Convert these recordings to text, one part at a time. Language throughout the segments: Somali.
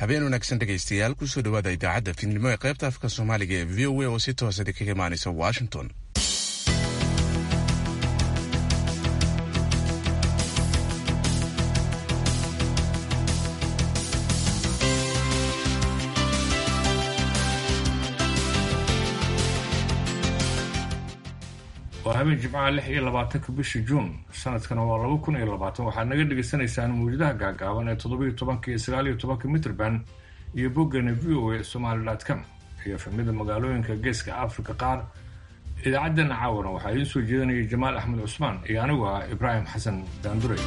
habeen wanaagsan dhegaystayaal kusoo dhawaada idaacadda fiidnimo ee qaybta afka soomaaliga ee v o a oo si toosada kaga imaanaysa washington waa habeen jimcaha lix iyo labaatanka bisha juun sanadkana waa laba kun iyo labaatan waxaad naga dhagaysanaysaan mawjadaha gaagaaban ee toddobiyo tobanka iyo sagaaliyo tobanka mitrband iyo boggana v o a somaali com iyo fahmida magaalooyinka geeska africa qaar idaacaddana caawana waxaa idiin soo jeedanaya jamaal axmed cusmaan iyo anigu ah ibraahim xasan daandure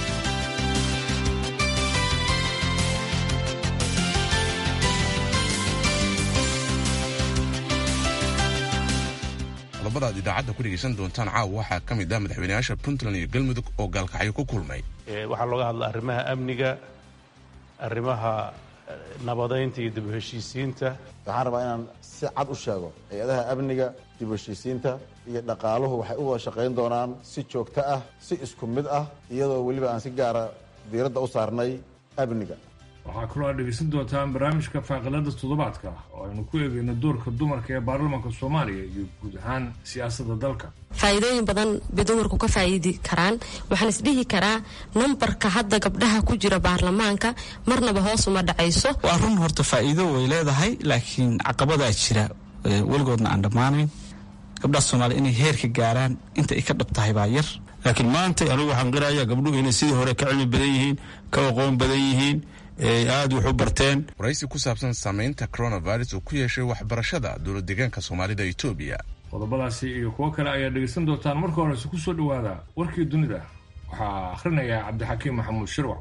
qodobada aad idaacadda ku dhegaysan doontaan caawa waxaa ka mid ah madaxweynayaasha puntland iyo galmudug oo gaalkacyo ku kulmay waxaa looga hadla arrimaha amniga arrimaha nabadaynta iyo dib u heshiisiinta waxaan rabaa inaan si cad u sheego hay-adaha amniga dib u heshiisiinta iyo dhaqaaluhu waxay u wada shaqayn doonaan si joogto ah si isku mid ah iyadoo weliba aan si gaara diiradda u saarnay amniga waxaa kaloo aad dhegaysan doontaan barnaamijka faaqilada toddobaadka oo aynu ku eegayno doorka dumarka ee baarlamaanka soomaaliya iyo guud ahaan siyaasadda dalka faa'iidooyin badan bay dumarku ka faa'iidi karaan waxaan isdhihi karaa nambarka hadda gabdhaha ku jira baarlamaanka marnaba hoos uma dhacayso waa run horta faa'iido way leedahay laakiin caqabadaa jira weligoodna aan dhammaanayn gabdhaha soomaaliya inay heerka gaaraan inta ay ka dhab tahay baa yar laakiin maanta anigu waxaan qirayaa gabdhuhu inay sidii hore ka cilmi badan yihiin ka aqoon badan yihiin aada wax u barteen waraysi ku saabsan saamaynta coronavirus uu ku yeeshay waxbarashada dowlad deegaanka soomaalida etoobiya qodobadaasi iyo kuwo kale ayaad dhegaysan doontaan marka horese ku soo dhowaada warkii dunida waxaa akhrinayaa cabdixakiim maxamuud shirwac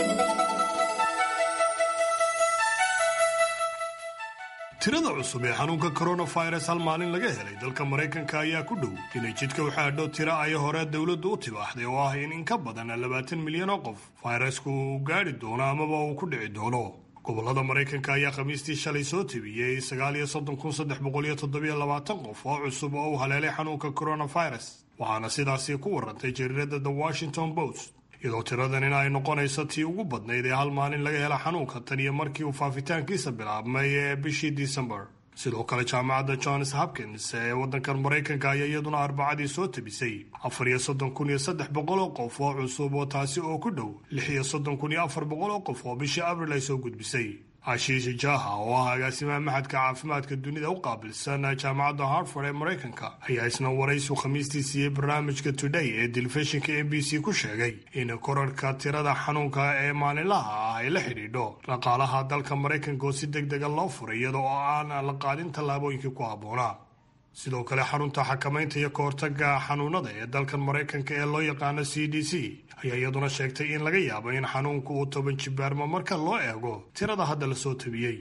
tirada cusub ee xanuunka coronavirus hal maalin laga helay dalka maraykanka ayaa ku dhow inay jidka u xaadho tiro ay hore dowladdu u tibaaxday oo ah in in ka badan labaatan milyan oo qof fayrasku uu gaadhi doono amaba uu ku dhici doono gobolada maraykanka ayaa khamiistii shalay soo tebiyey sagaal iyo soddon kun saddex boqol iyo toddobiyo labaatan qof oo cusub oo u haleelay xanuunka coronavirus waxaana sidaasi ku warantay jariirada the washington post iyadoo tiradanina ay noqonayso tii ugu badnayd ee hal maalin laga hela xanuunka tan iyo markii uu faafitaankiisa bilaabmay ee bishii december sidoo kale jaamacadda johns hopkins ee waddankan maraykanka ayaa iyaduna arbacadii soo tebisay afar iyo soddon kun iyo saddex boqol oo qof oo cusub oo taasi oo ku dhow lix iyo soddon kun iyo afar boqol oo qof oo bishii abril ay soo gudbisay ashiishi jaha oo ah agaasimaha maxadka caafimaadka dunida u qaabilsan jaamacadda harford ee maraykanka ayaa isna waraysu khamiistii siiyey barnaamijka today ee telefishinka m b c ku sheegay in korarhka tirada xanuunka ee maalinlaha ah ay la xidhiidho dhaqaalaha dalka maraykanka oo si deg dega loo furay iyada oo aan la qaadin tallaabooyinkii ku habboonaa sidoo kale xarunta xakamaynta iyo kahortaga xanuunada ee dalkan maraykanka ee loo yaqaano c d c ayaa iyaduna sheegtay in laga yaabo in xanuunku uu toban jibaarmo marka loo eego tirada hadda lasoo tabiyey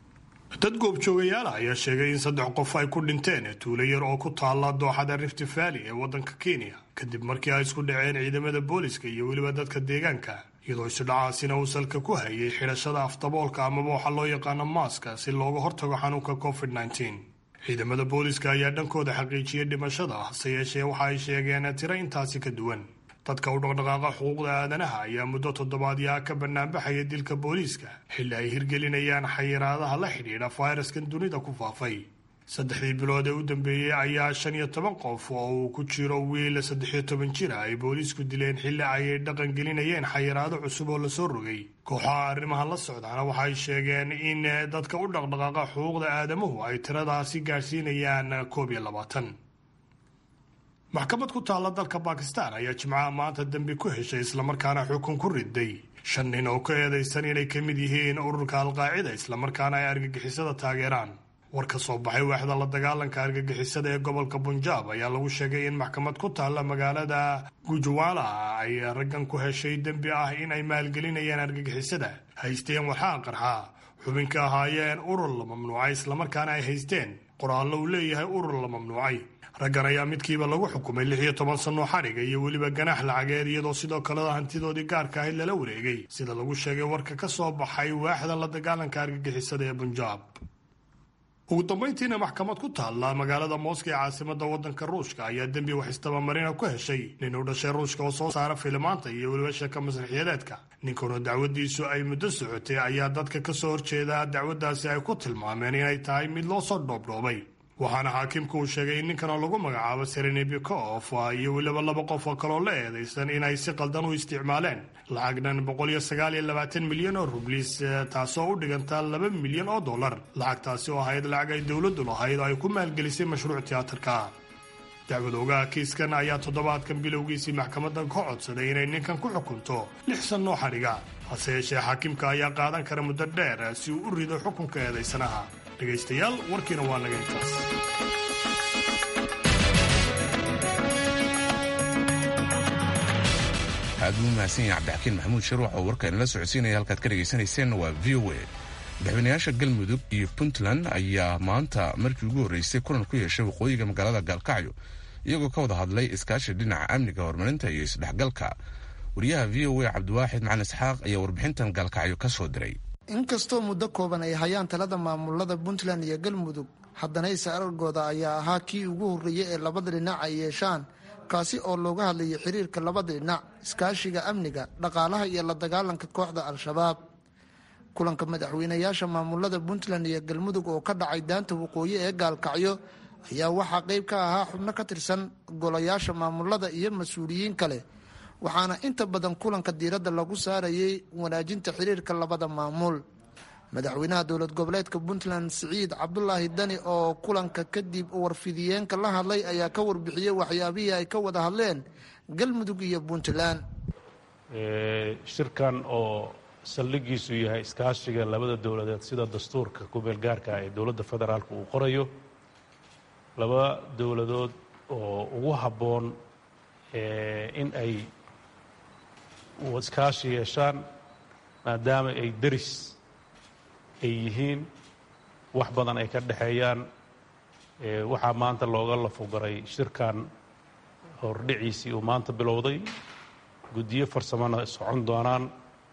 dad goobjoogayaala ayaa sheegay in saddex qof ay ku dhinteen tuulo yar oo ku taalla dooxada rift valley ee waddanka kenya kadib markii ay isku dhaceen ciidamada booliska iyo weliba dadka deegaanka iyadoo isudhacaasina uu salka ku hayay xidhashada afdaboolka amaba waxa loo yaqaano maaska si looga hortago xanuunka covid -19. ciidamada booliska ayaa dhankooda xaqiijiyey dhimashada hase yeeshee waxa ay sheegeen tiro intaasi ka duwan dadka u dhaqdhaqaaqa xuquuqda aadanaha ayaa muddo toddobaadyaa ka banaanbaxaya dilka booliiska xilli ay hirgelinayaan xayiraadaha la xidhiidha fayraskan dunida ku faafay saddexdii bilood ee u dambeeyey ayaa shan iyo toban qof oo uu ku jiro wiil saddexiyo toban jira ay booliisku dileen xilli ay dhaqan gelinayeen xayiraado cusub oo lasoo rogay kooxaha arrimahan la socdaana waxay sheegeen in dadka u dhaqdhaqaaqa xuquuqda aadamuhu ay tiradaasi gaadhsiinayaan koob iyo labaatan maxkamad ku taalla dalka bakistan ayaa jimcaha maanta dembi ku heshay islamarkaana xukun ku riday shan nin oo ka eedaysan inay ka mid yihiin ururka alqaacida islamarkaana ay argagixisada taageeraan war ka soo baxay waaxda la dagaalanka argagixisada ee gobolka bunjaab ayaa lagu sheegay in maxkamad ku taalla magaalada gujwaala ay raggan ku heshay dembi ah in ay maalgelinayaan argagixisada haysteen waxaa qarxa xubinka ahaayeen urur la mamnuucay islamarkaana ay haysteen qoraallo uu leeyahay urur la mamnuucay raggan ayaa midkiiba lagu xukumay lix iyo toban sannoo xadhiga iyo weliba ganaax lacageed iyadoo sidoo kaleda hantidoodii gaarka ahayd lala wareegay sida lagu sheegay warka ka soo baxay waaxda la dagaalanka argagixisada ee bunjaab ugu dambayntiina maxkamad ku taalla magaalada mooska ee caasimada wadanka ruushka ayaa dembi wax istabamarina ku heshay nin u dhashay ruushka oo soo saara filimaanta iyo weliba sheeka masraxiyadeedka ninkanoo dacwadiisu ay muddo socotay ayaa dadka ka soo horjeeda dacwaddaasi ay ku tilmaameen inay tahay mid loo soo dhoobdhoobay waxaana xaakimku uu sheegay in ninkanoo lagu magacaabo serenebikof iyo weliba laba qof oo kaloo la eedaysan inay si qaldan u isticmaaleen lacag dhan boqoliyoagaaliyolabaatan milyan oo rublis taasoo u dhiganta laba milyan oo dollar lacagtaasi oo ahayd lacag ay dowladdu lahayd oo ay ku maalgelisay mashruuc tiyaatarka dacwad ogaha kiiskan ayaa toddobaadkan bilowgiisii maxkamadan ka codsaday inay ninkan ku xukunto lix sannoo xadhiga hase yeeshee xaakimka ayaa qaadan kara muddo dheer si uu u rido xukunka eedaysanaha dhegaystayaal warkiina waa naga intaas aad buu mahadsan yahay cabdixakiin maxamuud sharuuc oo warka inala socodsiinaya halkaad ka dhagaysanayseen waa v o a madaxweynayaasha galmudug iyo puntland ayaa maanta markii ugu horreysay kulan ku yeeshay waqooyiga magaalada gaalkacyo iyagoo ka wada hadlay iskaashi dhinaca amniga horumarinta iyo isdhexgalka wariyaha v o a cabdiwaaxid macalin isxaaq ayaa warbixintan gaalkacyo ka soo diray inkastoo muddo kooban ay hayaan talada maamulada puntland iyo galmudug haddana is-arargooda ayaa ahaa kii ugu horreeyey ee labada dhinac ay yeeshaan kaasi oo looga hadlayay xiriirka labada dhinac iskaashiga amniga dhaqaalaha iyo la dagaalanka kooxda al-shabaab kulanka madaxweynayaasha maamulada puntland iyo galmudug oo ka dhacay daanta waqooyi ee gaalkacyo ayaa waxaa qeyb ka ahaa xubno ka tirsan golayaasha maamulada iyo mas-uuliyiin kale waxaana inta badan kulanka diiradda lagu saarayay wanaajinta xiriirka labada maamul madaxweynaha dowlad goboleedka puntland siciid cabdulaahi dani oo kulanka kadib warfidiyeenka la hadlay ayaa ka warbixiyey waxyaabihii ay ka wada hadleen galmudug iyo puntland shirkan oo saldhigiisu yahay iskaashiga labada dowladeed sida dastuurka kumeel gaarka ee dowladda federaalka uu qorayo laba dowladood oo ugu habboon in ay iskaashi yeeshaan maadaama ay deris ay yihiin wax badan ay ka dhexeeyaan waxaa maanta looga lafogaray shirkan hordhiciisii uu maanta bilowday guddiyo farsamona socon doonaan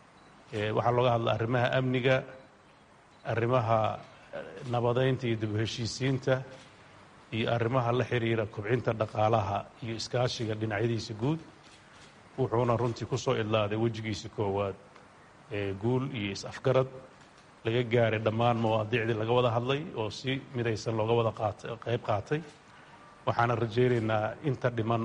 waxaa looga hadla arrimaha amniga arrimaha nabadeynta iyo dib u heshiisiinta iyo arrimaha la xiriira kobcinta dhaqaalaha iyo iskaashiga dhinacyadiisa guud wuxuuna runtii ku soo idlaaday wejigiisa koowaad guul iyo is-afgarad laga gaaray dhammaan mawaadiicdii laga wada hadlay oo si midaysan looga wada qayb qaatay waxaana rajaynaynaa inta dhiman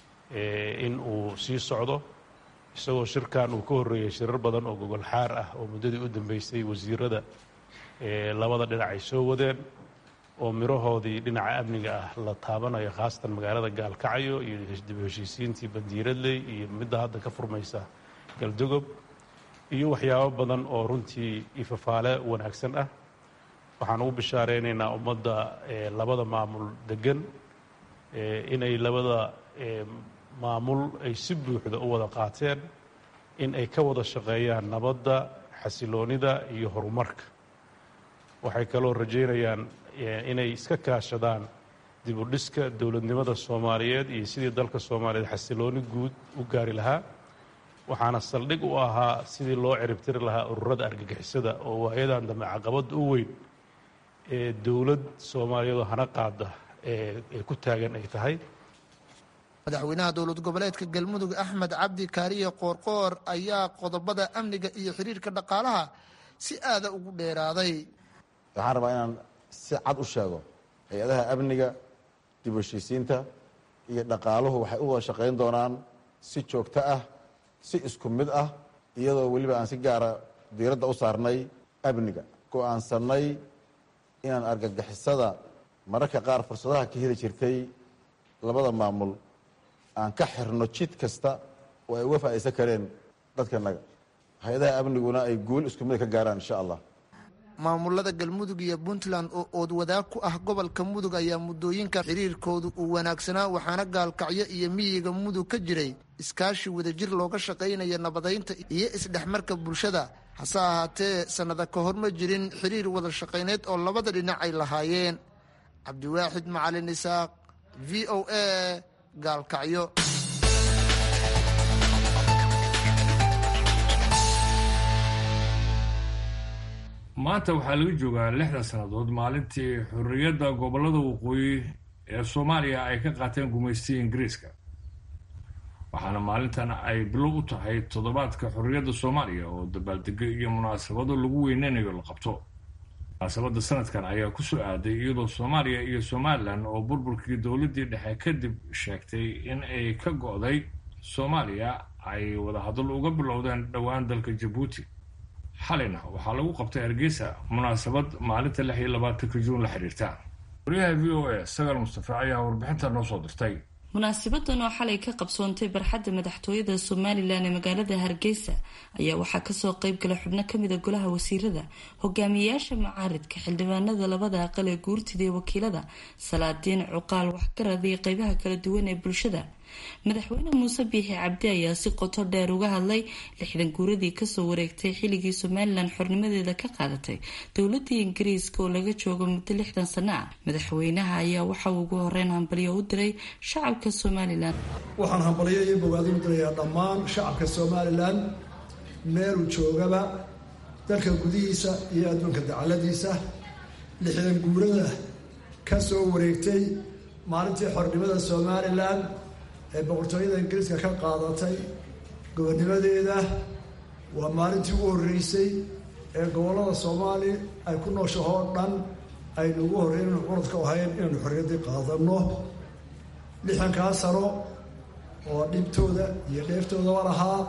in uu sii socdo isagoo shirkan uu ka horreeyey shirar badan oo gogol xaar ah oo muddadii u dambeysay wasiirada labada dhinac ay soo wadeen oo mirahoodii dhinaca amniga ah la taabanayo khaasatan magaalada gaalkacyo iyo dib heshiisiintii bandiiradley iyo midda hadda ka furmaysa galdogob iyo waxyaabo badan oo runtii ifafaale wanaagsan ah waxaan ugu bishaaraynaynaa ummadda labada maamul degan inay labada maamul ay si buuxda u wada qaateen in ay ka wada shaqeeyaan nabadda xasiloonida iyo horumarka waxay kaloo rajaynayaan inay iska kaashadaan dib u dhiska dowladnimada soomaaliyeed iyo sidii dalka soomaaliyeed xasilooni guud u gaari lahaa waxaana saldhig u ahaa sidii loo ciribtiri lahaa ururada argagixisada oo waayadan dambe caqabadda u weyn ee dowlad soomaaliyeedoo hana qaada ee ku taagan ay tahay madaxweynaha dowlad goboleedka galmudug axmed cabdi kaariye qoorqoor ayaa qodobada amniga iyo xiriirka dhaqaalaha si aada ugu dheeraaday waxaan rabaa inaan si cad u sheego hay-adaha amniga dib u heshiisiinta iyo dhaqaaluhu waxay u wada shaqayn doonaan si joogto ah si isku mid ah iyadoo weliba aan si gaara diiradda u saarnay amniga go-aansanay inaan argagixisada mararka qaar fursadaha ka heli jirtay labada maamul aan ka xirno jid kasta oo ay uga faa'iidsan kareen dadkanaga hay-adaha amniguna ay guul isku mid ka gaaraan insha allah maamulada galmudug iyo puntland oo ood wadaag ku ah gobolka mudug ayaa muddooyinka xiriirkoodu uu wanaagsanaa waxaana gaalkacyo iyo miyiga mudug ka jiray iskaashi wadajir looga shaqaynaya nabadaynta iyo isdhexmarka bulshada hase ahaatee sannada ka hor ma jirin xiriir wada shaqayneed oo labada dhinac ay lahaayeen cabdiwaaxid macalin isaaq v o a gaalkacyo maanta waxaa laga joogaa lixdan sannadood maalintii xorriyadda gobollada waqooyi ee soomaaliya ay ka qaateen gumaystiga ingiriiska waxaana maalintan ay bilow u tahay toddobaadka xorriyadda soomaaliya oo dabaaldego iyo munaasabado lagu weyneynayo la qabto munaasabadda sanadkan ayaa ku soo aaday iyadoo soomaaliya iyo somalilan oo burburkii dowladdii dhexe kadib sheegtay in ay ka go'day soomaaliya ay wadahadal uga bilowdeen dhowaan dalka jabuuti xalayna waxaa lagu qabtay hargeysa munaasabad maalinta lix iyo labaatanka juun la xiriirta wariyaha v o a sagaal mustafa ayaa warbixinta noo soo dirtay munaasabadan oo xalay ka qabsoontay barxadda madaxtooyada somalilan ee magaalada hargeysa ayaa waxaa kasoo qeybgala xubno kamida golaha wasiirada hogaamiyeyaasha macaaridka xildhibaanada labada aqal ee guurtida ee wakiilada salaadiin cuqaal waxgarad iyo qeybaha kala duwan ee bulshada madaxweyne muuse biixi cabdi ayaa si qoto dheer uga hadlay lixdan guuradii kasoo wareegtay xilligii somalilan xornimadeeda ka qaadatay dowladii ingiriiska oo laga joogo muddo lixdan sano ah madaxweynaha ayaa waxa uu ugu horeyn hambalyo u diray shacabka somalilan waxaan hambalyo iyo bogaadin u dirayaa dhammaan shacabka somalilan meeluu joogaba dalka gudihiisa iyo adduunka dacaladiisa lixdan guurada kasoo wareegtay maalintii xornimada somalilan ee boqortooyada ingiriiska ka qaadatay gobonimadeeda waa maalintii u horreysay ee gobollada soomaali ay ku nooshahoo dhan aynu ugu horreyn inu curadka ahayn inaynu xorriyaddii qaadanno lixdankaa sano oo dhibtooda iyo dheeftoodaba lahaa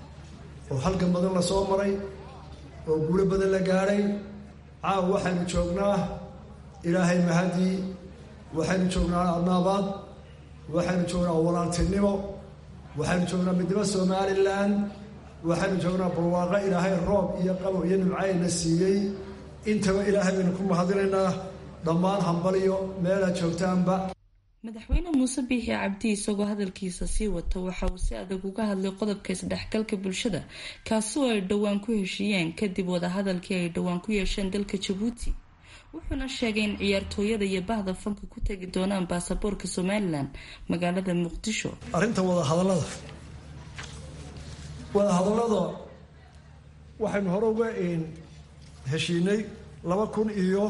oo halgan badan la soo maray oo guulo badan la gaadhay caawa waxaynu joognaa ilaahay mahadii waxaynu joognaa adnaabaad waxaynu joognaa walaaltinimo waxaynu joognaa midnimo somalilan waxaynu joognaa barwaaqo ilaahay roob iyo qabow iyo nimcayna siiyey intaba ilaahay baynu ku mahadinaynaa dhammaan hambaliyo meelaad joogtaanba madaxweyne muuse biixi cabdi isagoo hadalkiisa sii wata waxa uu si adag uga hadlay qodobka isdhexgalka bulshada kaasi oo ay dhowaan ku heshiiyeen kadib wadahadalkii ay dhowaan ku yeesheen dalka jabuuti wuxuuna sheegay in ciyaartooyada iyo bahda fanka ku tegi doonaan baasaboorka somalilan magaalada muqdisho arrinta wadahadallada wadahadallada waxaynu hore uga heshiinay laba kun iyo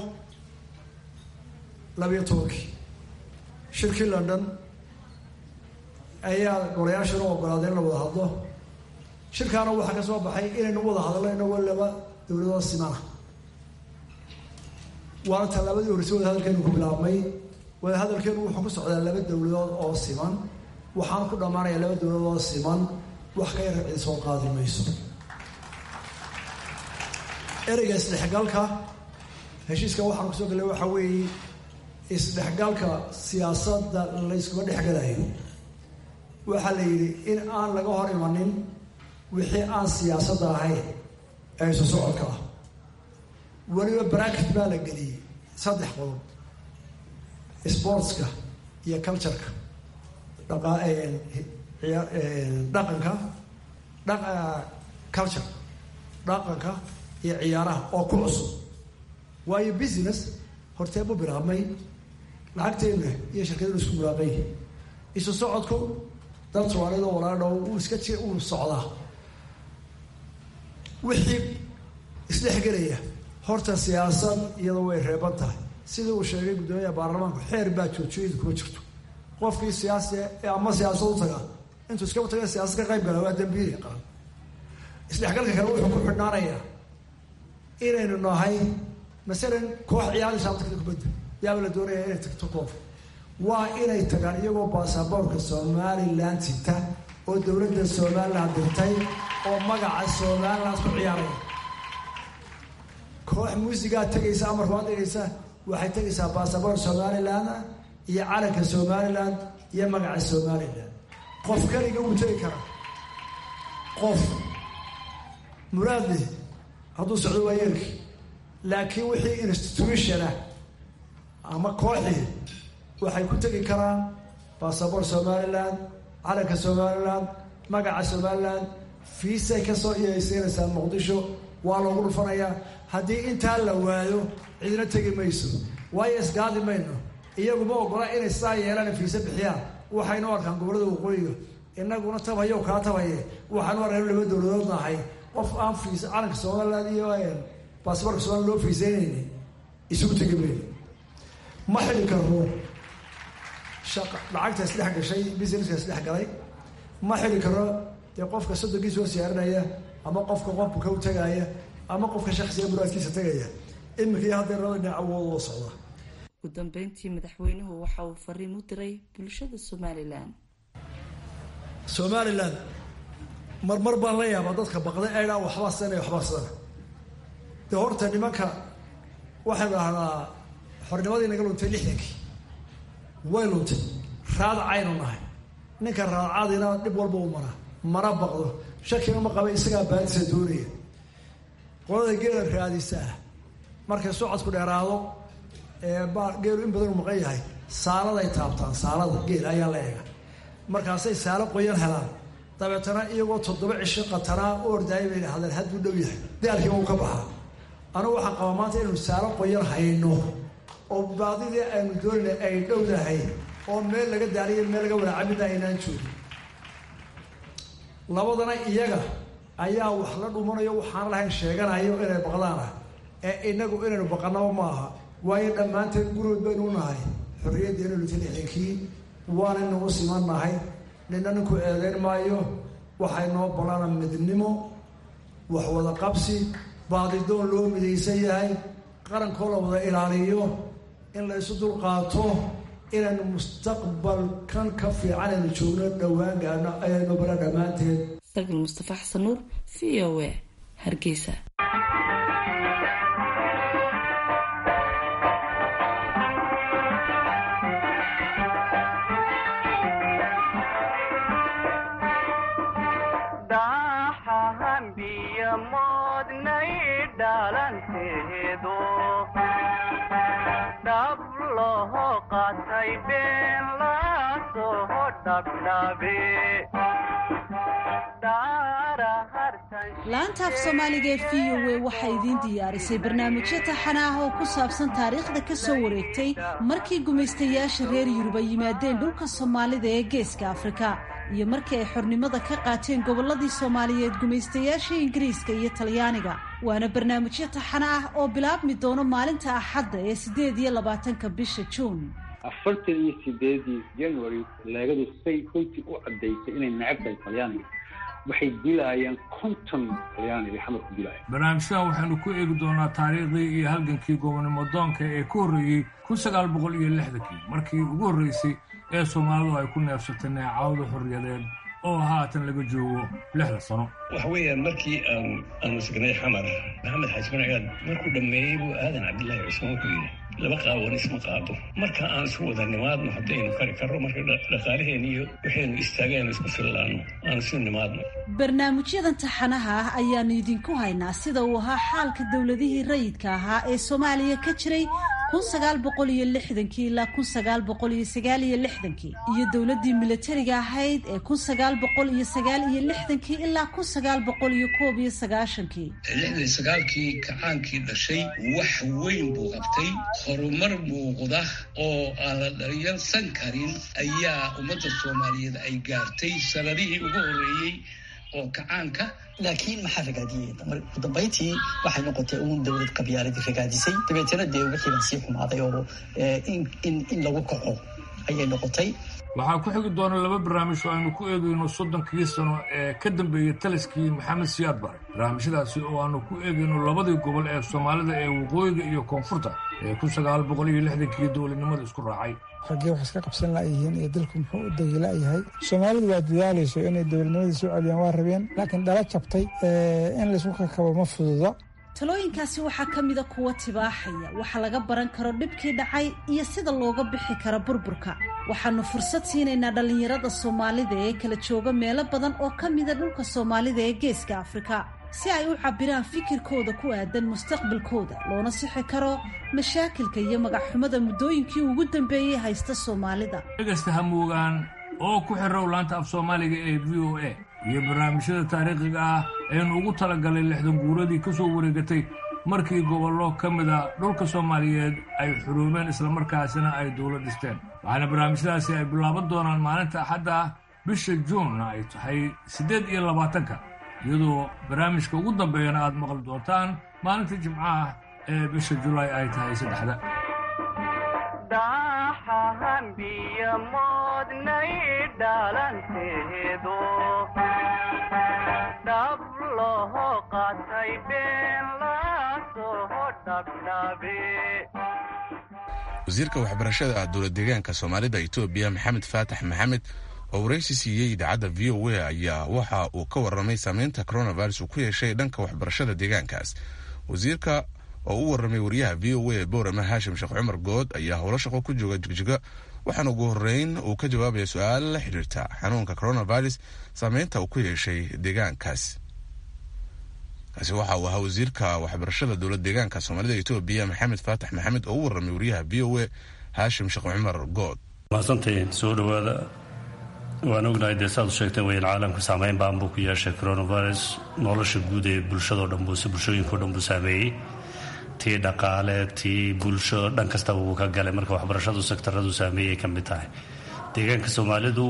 labayo tobankii shirkii london ayaa golayaashana u ogolaaday in la wada hadlo shirkaana waxaa ka soo baxay inaynu wada hadalno inagoo laba dowladoo simana waana tallaabadii horreysay wadahadalkeenu ku bilaabmay wadahadalkeenu wuxuu ku socdaa laba dowladood oo siman waxaana ku dhammaanayaa laba dowladood oo siman wax ka yara cid soo qaadi mayso ereyga isdhexgalka heshiiska waxaan kusoo gallay waxaa weeye isdhexgalka siyaasadda layskuma dhexgalayo waxaa la yidhi in aan laga hor imanin wixii aan siyaasadda ahayn ee isu socodka ah weliba bracket baa la geliyey saddex qodob sportska iyo cultureka dhaqanka culture dhaqanka iyo ciyaaraha oo ku cusub waayo business hortee bu bilaabmay lacagteena iyo shirkadenu isku mulaaqay isu socodku dad soomaaliyad oo walaadhow uu iska ji uu socdaa wixii isdhexgelaya horta siyaasad iyadoo way reeban tahay sidii uu sheegay guddoomiyaha baarlamaanku xeer baa joojiyadu kuma jirto qofkii siyaasi ama siyaasad u taga intuu iskaba taga siyaasad ka qayb gala waa dambiili qaran isdhexgalka kale wuxuu ku xidhnaanayaa inaynu nahay masalan koox ciyaaraysa abtakada kubadda yaaba la doonaya inay tagto koof waa inay tagaan iyagoo baasaboorka somalilan sita oo dowladda somalilan dirtay oo magaca somalilan ku ciyaaraya koox muusigaa tegaysa amarka waad dhigaysa waxay tegaysaa baasaboor somalilan iyo calanka somalilan iyo magaca somalilan qof kaliga wuu tegi karaa qof muraadleh hadduu socdo waa yeelki laakiin wixii institutionah ama kooxii waxay ku tegi karaan baasaboor somalilan calanka somalilan magaca somalilan fiisay kasoo iyaysiinaysaa muqdisho waa loogu dhufanayaa haddii intaa la waayo cidina tegi mayso waayo isgaadi mayno iyaguma ogola inay sidaa yeelaan fiise bixiyaan waxaynu arkaan gobollada waqooyiga inaguna tabayo kaa tabaye waxaanu arkaan laba dowladood nahay qof aan fiis calanka somalilan iyo baasboorka somalia loo fiisaynayna isugu tegi mayno ma xili karno lacagta isdhex gashay businesska isdhex galay ma xili karno dee qofka soddonkiisa soo siyaarinaya ama qofka qofka ka u tagaya ama qofka shaksiga muraadkiisa tagaya iminka iyo haddee labada dhinac awood oo socda ugu dambeyntii madaxweynuhu waxa uu fariin u diray bulshada somalilan somalilan marmar baan la yaabaa dadka baqday aydhaa waxbaa sana waxbaa sana dee horta nimanka waxay dhahdaa xornimadii naga luntay lixdankii way luntay raadacaynu nahay ninka raadacadina dhib walba u maraa mana baqdo shakina ma qaba isagaa baadisa doonaya qolada geela raadisa ah markay socodku dheeraado geelu in badan u maqan yahay saaladay taabtaan saalada geel ayaa la eega markaasay saalo qoyan helaan dabeetana iyagoo toddoba cisho qatanaa u ordaayay bay dhahdeen hadduu dhow yahay daalkii uu ka baxaa anugu waxaan qabaa maanta inaynu saalo qoyan hayno oo baadidii aynu doonayna ay dhowdahay oo meel laga daaliyo meel laga walaacamida aynaan joogin labadana iyaga ayaa wax la dhumanayo waxaan lahayn sheeganayo inay baqdaana ee inagu inaynu baqanaba ma aha waayo dhammaanteen gurood baynu u nahay xorriyaddeenu lutalixinkii waanaynu u siman nahay nina ninku eedeyn maayo waxay noo ballana midnimo wax wada qabsi baadidoon loo midaysan yahay qarankoo la wada ilaaliyo in la isu dulqaato inaynu mustaqbalkan ka fiican aynu joogno dhowaan gaadhno ayaynu bala dhammaanteed sargal mustafa xasan nuur v o a hargeysa laanta af soomaaliga ee v o a waxaa idiin diyaarisay barnaamijyo taxana ah oo ku saabsan taariikhda ka soo wareegtay markii gumaystayaasha reer yurub ay yimaadeen dhulka soomaalida ee geeska afrika iyo markii ay xornimada ka qaateen gobolladii soomaaliyeed gumaystayaasha ingiriiska iyo talyaaniga waana barnaamijyo taxana ah oo bilaabmi doono maalinta axadda ee siddeed iyo labaatanka bisha juun afartan iyo sideedii january leegadu say runtii u caddaysay inay necab tahay talyaaniga waxay dilaayeen konton talyaani bay xamar ku dilaayeen barnaamijyadan waxaynu ku eegi doonaa taariikhdii iyo halgankii gobonimo doonka ee ka horreeyey kun sagaal boqol iyo lixdankii markii ugu horreysay ee soomaalidu ay ku neefsatay neecawda xorriyadeed oo haatan laga joogo lixda sano waxa weeyaan markii aan aanu sugnay xamar maxamed xaaji marcigaad markuu dhammeeyey buu aadan cabdillaahi cusmaan wuxuu yidhi laba qaawan isma qaado marka aan isu wada nimaadno haddaynu kari karro marka dhaqaalaheen iyo waxaynu istaagaynu isku fillaanno aan isu nimaadno barnaamijyadan taxanaha ah ayaannu idinku haynaa sida uu ahaa xaalka dowladihii rayidka ahaa ee soomaaliya ka jiray kun sagaal boqol iyo lixdankii ilaa kun sagaal boqol iyo sagaal iyo lixdankii iyo dowladdii milatariga ahayd ee kun sagaal boqol iyo sagaal iyo lixdankii ilaa kun sagaal boqol iyo koob iyo sagaashankii lixdan sagaalkii kacaankii dhashay wax weyn buu qabtay horumar muuqda oo aan la dharyarsan karin ayaa ummadda soomaaliyeed ay gaartay sanadihii ugu horreeyey oo kacaanka laakiin maxaa ragaadiyey ugu dambayntii waxay noqotay uun dowlad qabyaaladii ragaadisay dabeetana dee wixii baa sii xumaaday oo in lagu kaco ayay noqotay waxaa ku xigi doona laba barnaamij oo aynu ku eegayno soddonkii sano ee ka dambeeyey taliskii maxamed siyaad bare barnaamijyadaasi oo aanu ku eegayno labadii gobol ee soomaalida ee waqooyiga iyo koonfurta ee kun sagaal boqol iyo lixdankii dowladnimada isku raacay raggee wax iska qabsan la'yihiin iyo dalku muxuu u dagila'yahay soomaalidu waa dadaalayso inay dowladnimadii soo celiyaan waa rabeen laakiin dhala jabtay in laysku kakabo ma fududa talooyinkaasi waxaa ka mida kuwa tibaaxaya waxa laga baran karo dhibkii dhacay iyo sida looga bixi karo burburka waxaannu fursad siinaynaa dhallinyarada soomaalida ee kala jooga meelo badan oo ka mida dhulka soomaalida ee geeska afrika si ay u cabbiraan fikirkooda ku aadan mustaqbalkooda loona sixi karo mashaakilka iyo magacxumada muddooyinkii ugu dambeeyey haysta soomaalida dhegaysta hamuugaan oo ku xirow laanta af soomaaliga ee v o a iyo barnaamijyada taariikhiga ah aynu ugu talagalay lixdan guuradii ka soo wareegatay markii gobollo ka mida dhulka soomaaliyeed ay xuruumeen islamarkaasina ay dowlad dhisteen waxaana barnaamijyadaasi ay bilaaban doonaan maalinta axadda ah bisha juunna ay tahay siddeed iyo labaatanka iyadoo barnaamijka ugu dambeeyana aad maqli doontaan maalinta jimcaha ee bisha julaay ay tahay saddexda wasiirka waxbarashada dowlad deegaanka soomaalida etoobiya maxamed faatax maxamed oo waraysi siiyey idaacadda v o a ayaa waxa uu ka warramay saameynta coronavirus uu ku yeeshay dhanka waxbarashada deegaankaas wasiirka oo u warramay wariyaha v o a boorama haashim sheekh cumar good ayaa howlo shaqo ku jooga jigjiga waxaana ugu horreyn uu ka jawaabaya su-aal la xidhiirta xanuunka coronavirus saameynta uu ku yeeshay deegaankaas kaasi waxa uu ahaa wasiirka waxbarashada dowlad deegaanka soomaalida etoobiya maxamed faatax maxamed oo u warramay wariyaha v o a haashim sheekh cumar good mahadsantahiin soo dhowaada waan ognahay dee saad u sheegteen weyan caalamka saameyn baan buu ku yeeshay coronavirus nolosha guud ee bulshadao dhan buu bulshooyinkao dhan buu saameeyey tii dhaqaale tii bulsho dhan kastaba wuu ka galay marka waxbarashadu sektaradu saameeyay ka mid tahay deegaanka soomaalidu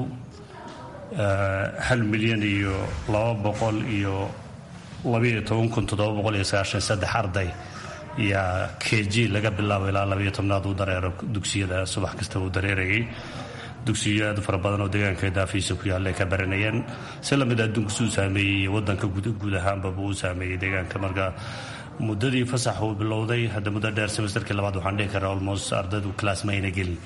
hal milyan iyo laba boqol iyo labayo toban kun toddoba boqol iyo sagaashan saddex arday yaa k g laga bilaabo ilaa labayo tobnaad uu dareero dugsiyada subax kasta uu dareerayay dugsiyo aad u fara badan oo deegaanka daafiisa ku yaalla ay ka baranayeen si lamid adduunka suu saameeyey iyo wadanka guud ahaanbaba uu saameeyey deegaanka marka muddadii fasax uu bilowday hadda muddo dheer semesterkii labaad waxaan dhihi karaa almost ardaydu class ma ayna gelin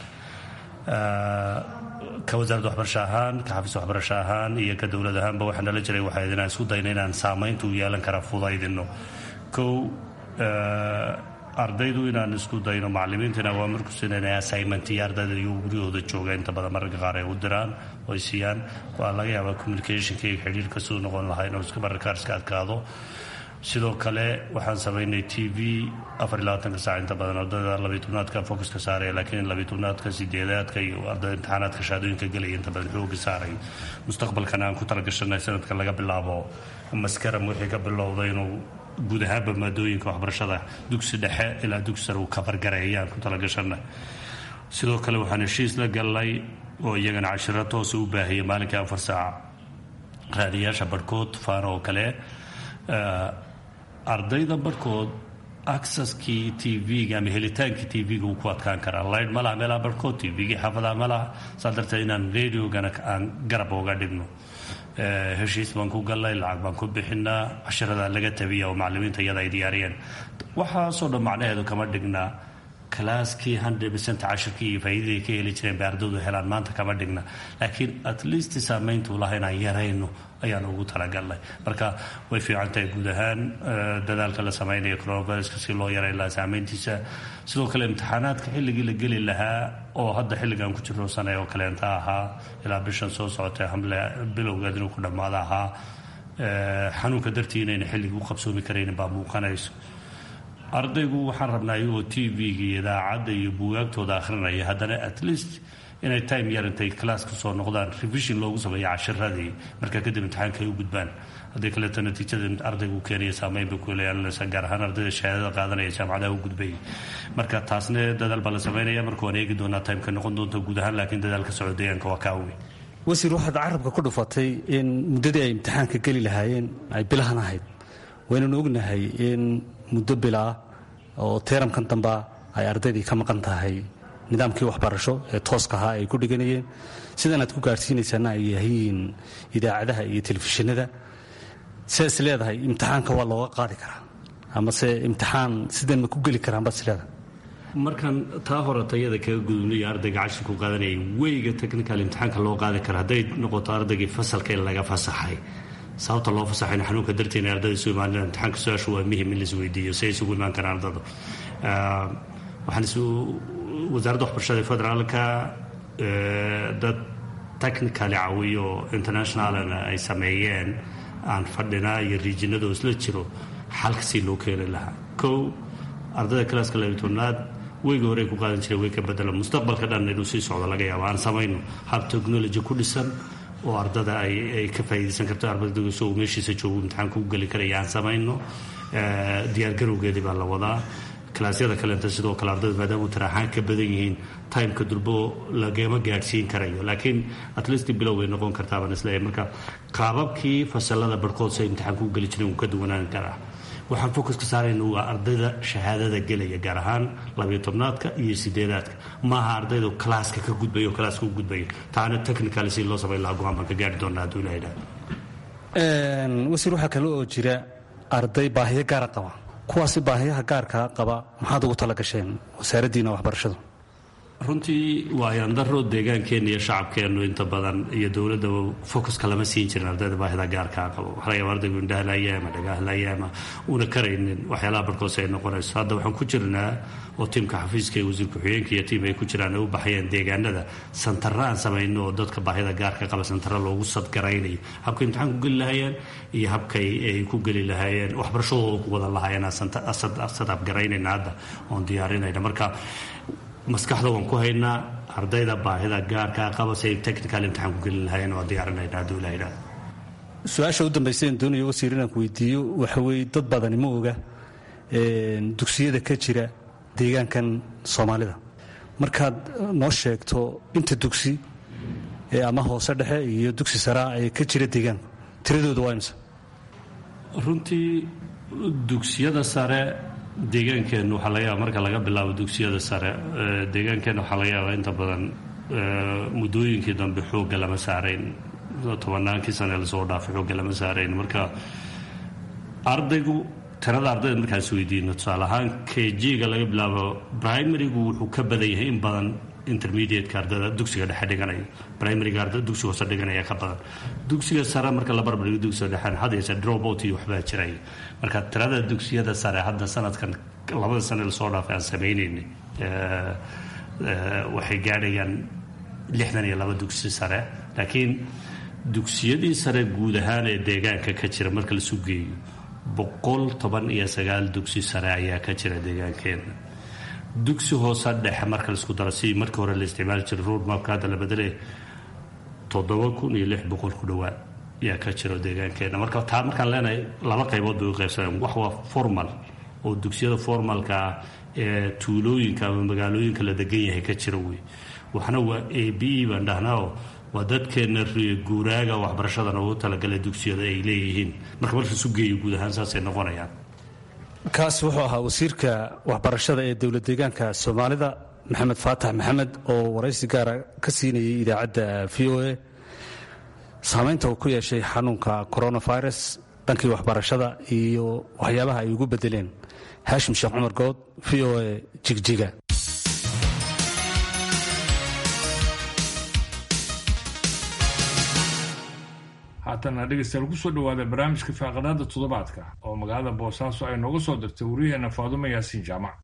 ka wasaaradda waxbarasho ahaan ka xafiis waxbarasho ahaan iyo ka dowlad ahaanba waxaa nala jiray waxay inaan isku dayna inaan saamaynta u yeelan kara fudaydino kow ardaydu inaan isku dayno macalimiintina waa markuusin inay assignment iyo ardayda iyo guryahooda jooga inta badan mararka qaar ay u diraan oo ay siiyaan waa laga yaabaa communicationka iyo xidhiirka siduu noqon lahaa inuu iska mararka qaar iska adkaado sidoo kale waxaan samaynay t v afar iyo labaatanka saac inta badan ardayda labiyo tobnaadka focuska saaraya laakiin labiyo tobnaadka sideedaadka iyo ardayda imtixaanaadka shahaadooyinka gelaya inta badan xooga saaray mustaqbalkana aan ku talagashanay sanadka laga bilaabo maskaram wixii ka bilowday inuu guud ahaanba maadooyinka waxbarashada dugsi dhexe ilaa dugsi sare uu kabargareeyaan ku talagashanay sidoo kale waxaan heshiis la galnay oo iyagana cashiro toosa u baahiyay maalinkii afar saac raadiyaasha barhkood faano oo kale ardayda barhkood acceski t v-ga ama helitaankii t v-ga uu ku adkaan karaa laydh ma laha meelaha barhkood t v-gii xaafadaha ma laha saa darteed inaan radiogana aan garab uga dhigno heshiis baan ku gallay lacag baan ku bixinaa cashirada laga tabiya oo macalimiinta iyada ay diyaariyeen waxaasoo dhan macnaheedu kama dhignaa kalaaskii hundred percent cashirkii iyo faa'iidadii ka heli jireen bay ardaydu helaan maanta kama dhigna laakiin at least saamayntuu laha inaan yarayno ayaan ugu talagalnay marka way fiican tahay guud ahaan dadaalka la samaynayo coronaviruska si loo yaray lahaa saamayntiisa sidoo kale imtixaanaadka xilligii la geli lahaa oo hadda xilligan ku jirno sanay oo kaleenta ahaa ilaa bishan soo socotay hamle bilowgeed inuu ku dhammaado ahaa xanuunka dartii inayna xilligii u qabsoomi karaynin baa muuqanayso ardaygu waxaan rabnaa iyagoo t v-ga iyo idaacadda iyo buugaagtooda akhrinaya haddana at least inay time yar intay class ka soo noqdaan revision loogu sameeyo cashiradii markaa kadib imtixaanka ay u gudbaan haddii kaleeto natiijada ardaygu keenaya saameyn bay ku leelanaysa gaar ahaan ardayda shahaadada qaadanaya jaamacadaha u gudbaya marka taasna dadaal baa la sameynaya marka waan eegi doonaa timeka noqon doonta guud ahaan laakiin dadaalka socda deegaanka waa kaa weyn wasiir waxaad carabka ku dhufatay in muddadii ay imtixaanka geli lahaayeen ay bilahan ahayd waynanu ognahay in muddo bilaa oo teeramkan damba ay ardaydii ka maqan tahay nidaamkii waxbarasho ee tooska ahaa ay ku dhiganayeen sidan aad ku gaadhsiinaysaana ay yahiin idaacadaha iyo telefishinada sidaas leedahay imtixaanka waa looga qaadi karaa amase imtixaan sidan ma ku geli karaan baad isleedahay markaan taa hore tayada kaga gudubnayo ardayga cashirku qaadanayay weyga technical imtixaanka loo qaadi kara hadday noqoto ardaygii fasalka in laga fasaxay sababta loo fasaxayna xanuunka darteena ardayda isu imaanina imtixaanka su-aashu waa muhim in lais weydiiyo si ay isugu imaan karaan ardada waxaan isu wasaaradda waxbarashada ee federaalka dad technically caawiyo internationalna ay sameeyeen aan fadhinaa iyo riijinadoo isla jiro xalkasii loo keeni lahaa kow ardayda kalaaska labitobnaad weyga hore ku qaadan jiray way ka bedela mustaqbalka dhan inuu sii socdo laga yaabo aan samayno hab technology ku dhisan oo ardada ay ka faa'iidaysan karto ardayda isagoo meeshiisa joogo imtixaanka u geli karaya aan samayno diyaargarowgeedii baa la wadaa kalaasyada kaleenta sidoo kale ardayda maadaama taraaxaan ka badan yihiin timeka dulbo lagama gaadhsiin karayo laakiin at least bilow bay noqon kartaa baan isleeyahay marka qaababkii fasalada barhkood si ay imtixaanka u geli jireen wuu ka duwanaan karaa waxaan focuska saarayna waa ardayda shahaadada gelaya gaar ahaan labiyo tobnaadka iyo sideedaadka maaha ardayda kalaaska ka gudbaya oo kalaaska u gudbaya taana technical si loo samayn lahaa go-aan baan ka gaari doonaa hadduu ilaha idhaha wasiir waxaa kale oo jira arday baahiyo gaara qaba kuwaasi baahiyaha gaarkaa qaba maxaad ugu tala gasheen wasaaraddiina waxbarashadu runtii waayandaro deegaankeenna iyo shacabkeennu inta badan iyo dowladdaba focuska lama siin jirin ardayda baahida gaarkaa qabo waxaa laga yaaba ardaygu indhahalaya ama dhagahalaya ama una karaynin waxyaalaha barhkoos ay noqonayso hadda waxaan ku jirnaa oo tiimka xafiiska iyo wasiir ku-xigeenka iyo tiim ay ku jiraan ay u baxayeen deegaanada santara aan samayno oo dadka baahida gaarka qaba santara loogu sadgaraynayo habkay imtixaan ku geli lahaayeen iyo habkay ay ku geli lahaayeen waxbarashadooda ku wadan lahaayeen sadabgaraynayna hadda oon diyaarinayna marka maskaxda waan ku haynaa ardayda baahida gaarkaa qaba si ay technical imtixaan ku geli lahaayeen waa diyaarinayna hadduu ilaha idhaha su-aasha u dambaysa en doonayo wasiir inaan ku weydiiyo waxa weeye dad badani ma oga dugsiyada ka jira deegaankan soomaalida markaad noo sheegto inta dugsi ama hoose dhexe iyo dugsi saraa ee ka jira deegaanku tiradooda waa imse runtii dugsiyada sare deegaankeennu waxaa laga yaaba marka laga bilaabo dugsiyada sare deegaankeenna waxaa laga yaabaa inta badan muddooyinkii dambe xoogga lama saarayn tobannaankii sane lasoo dhaafay xoogga lama saarayn marka ardaygu tirada ardayda markaan is weydiino tusaale ahaan kg-ga laga bilaabo primarygu wuxuu ka badan yahay in badan intermediateka ardayda dugsiga dhexe dhiganaya primaryga ardayda dugsiga hoose dhiganaya ka badan dugsiga sare marka la barbardhigo dugsiga dhexe had yeeshe dropout iyo waxbaa jiraya marka tirada dugsiyada sare hadda sanadkan labada sane lasoo dhaafay aan samaynaynay waxay gaadhayaan lixdan iyo laba dugsi sare laakiin dugsiyadii sare guud ahaan ee deegaanka ka jira marka lasu geeyo boqol toban iyo sagaal dugsi sare ayaa ka jira deegaankeena dugsi hoose dhexe marka laisku daro si markii hore la isticmaali jiray roadmapka hadda la bedelay toddoba kun iyo lix boqol ku dhowaad ayaa ka jiro deegaankeena marka taa markaan leenahay laba qaybood bay u qaybsaneen wax waa formal oo dugsiyada formalka ah ee tuulooyinka ama magaalooyinka la degan yahay ka jira wey waxna waa a b e baan dhahnaaoo waa dadkeena guuraaga waxbarashadana ugu talagalay dugsiyada ay leeyihiin marka marka isu geeyo guud ahaan saasay noqonayaan kaas wuxuu ahaa wasiirka waxbarashada ee dowlad deegaanka soomaalida maxamed faatax maxamed oo waraysi gaara ka siinayay idaacadda v o a saamaynta uu ku yeeshay xanuunka coronavirus dhankii waxbarashada iyo waxyaabaha ay ugu bedeleen haashim sheekh cumar good v o a jigjiga haatana dhegeystayaal kusoo dhawaada barnaamijka faaqadaada toddobaadka oo magaalada boosaaso ay nooga soo dirtay waryaheena faadumo yaasiin jaamac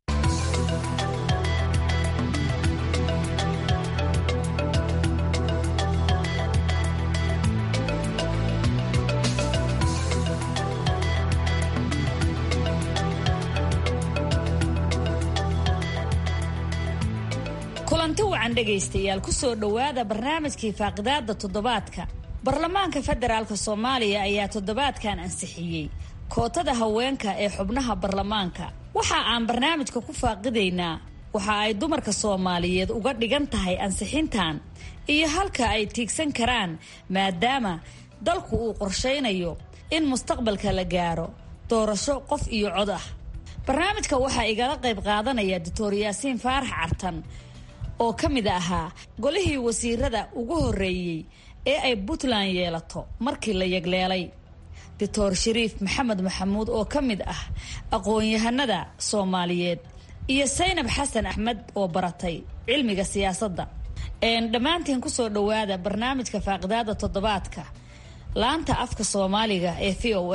kulanti wacan dhegaystayaal kusoo dhowaada barnaamijkii faaqidaada toddobaadka baarlamaanka federaalk soomaaliya ayaa toddobaadkan ansixiyey kootada haweenka ee xubnaha baarlamaanka waxa aan barnaamijka ku faaqidaynaa waxa ay dumarka soomaaliyeed uga dhigan tahay ansixintan iyo halka ay tiigsan karaan maadaama dalku uu qorshaynayo in mustaqbalka la gaaro doorasho qof iyo cod ah barnaamijka waxaa igala qayb qaadanaya doctor yaasiin faarax cartan oo ka mid ahaa golihii wasiirada ugu horreeyey ee ay puntland yeelato markii la yegleelay doctor shariif maxamed maxamuud oo ka mid ah aqoon-yahanada soomaaliyeed iyo saynab xasan axmed oo baratay cilmiga siyaasadda dhammaantiin kusoo dhowaada barnaamijka faaqidaada toddobaadka laanta afka soomaaliga ee v o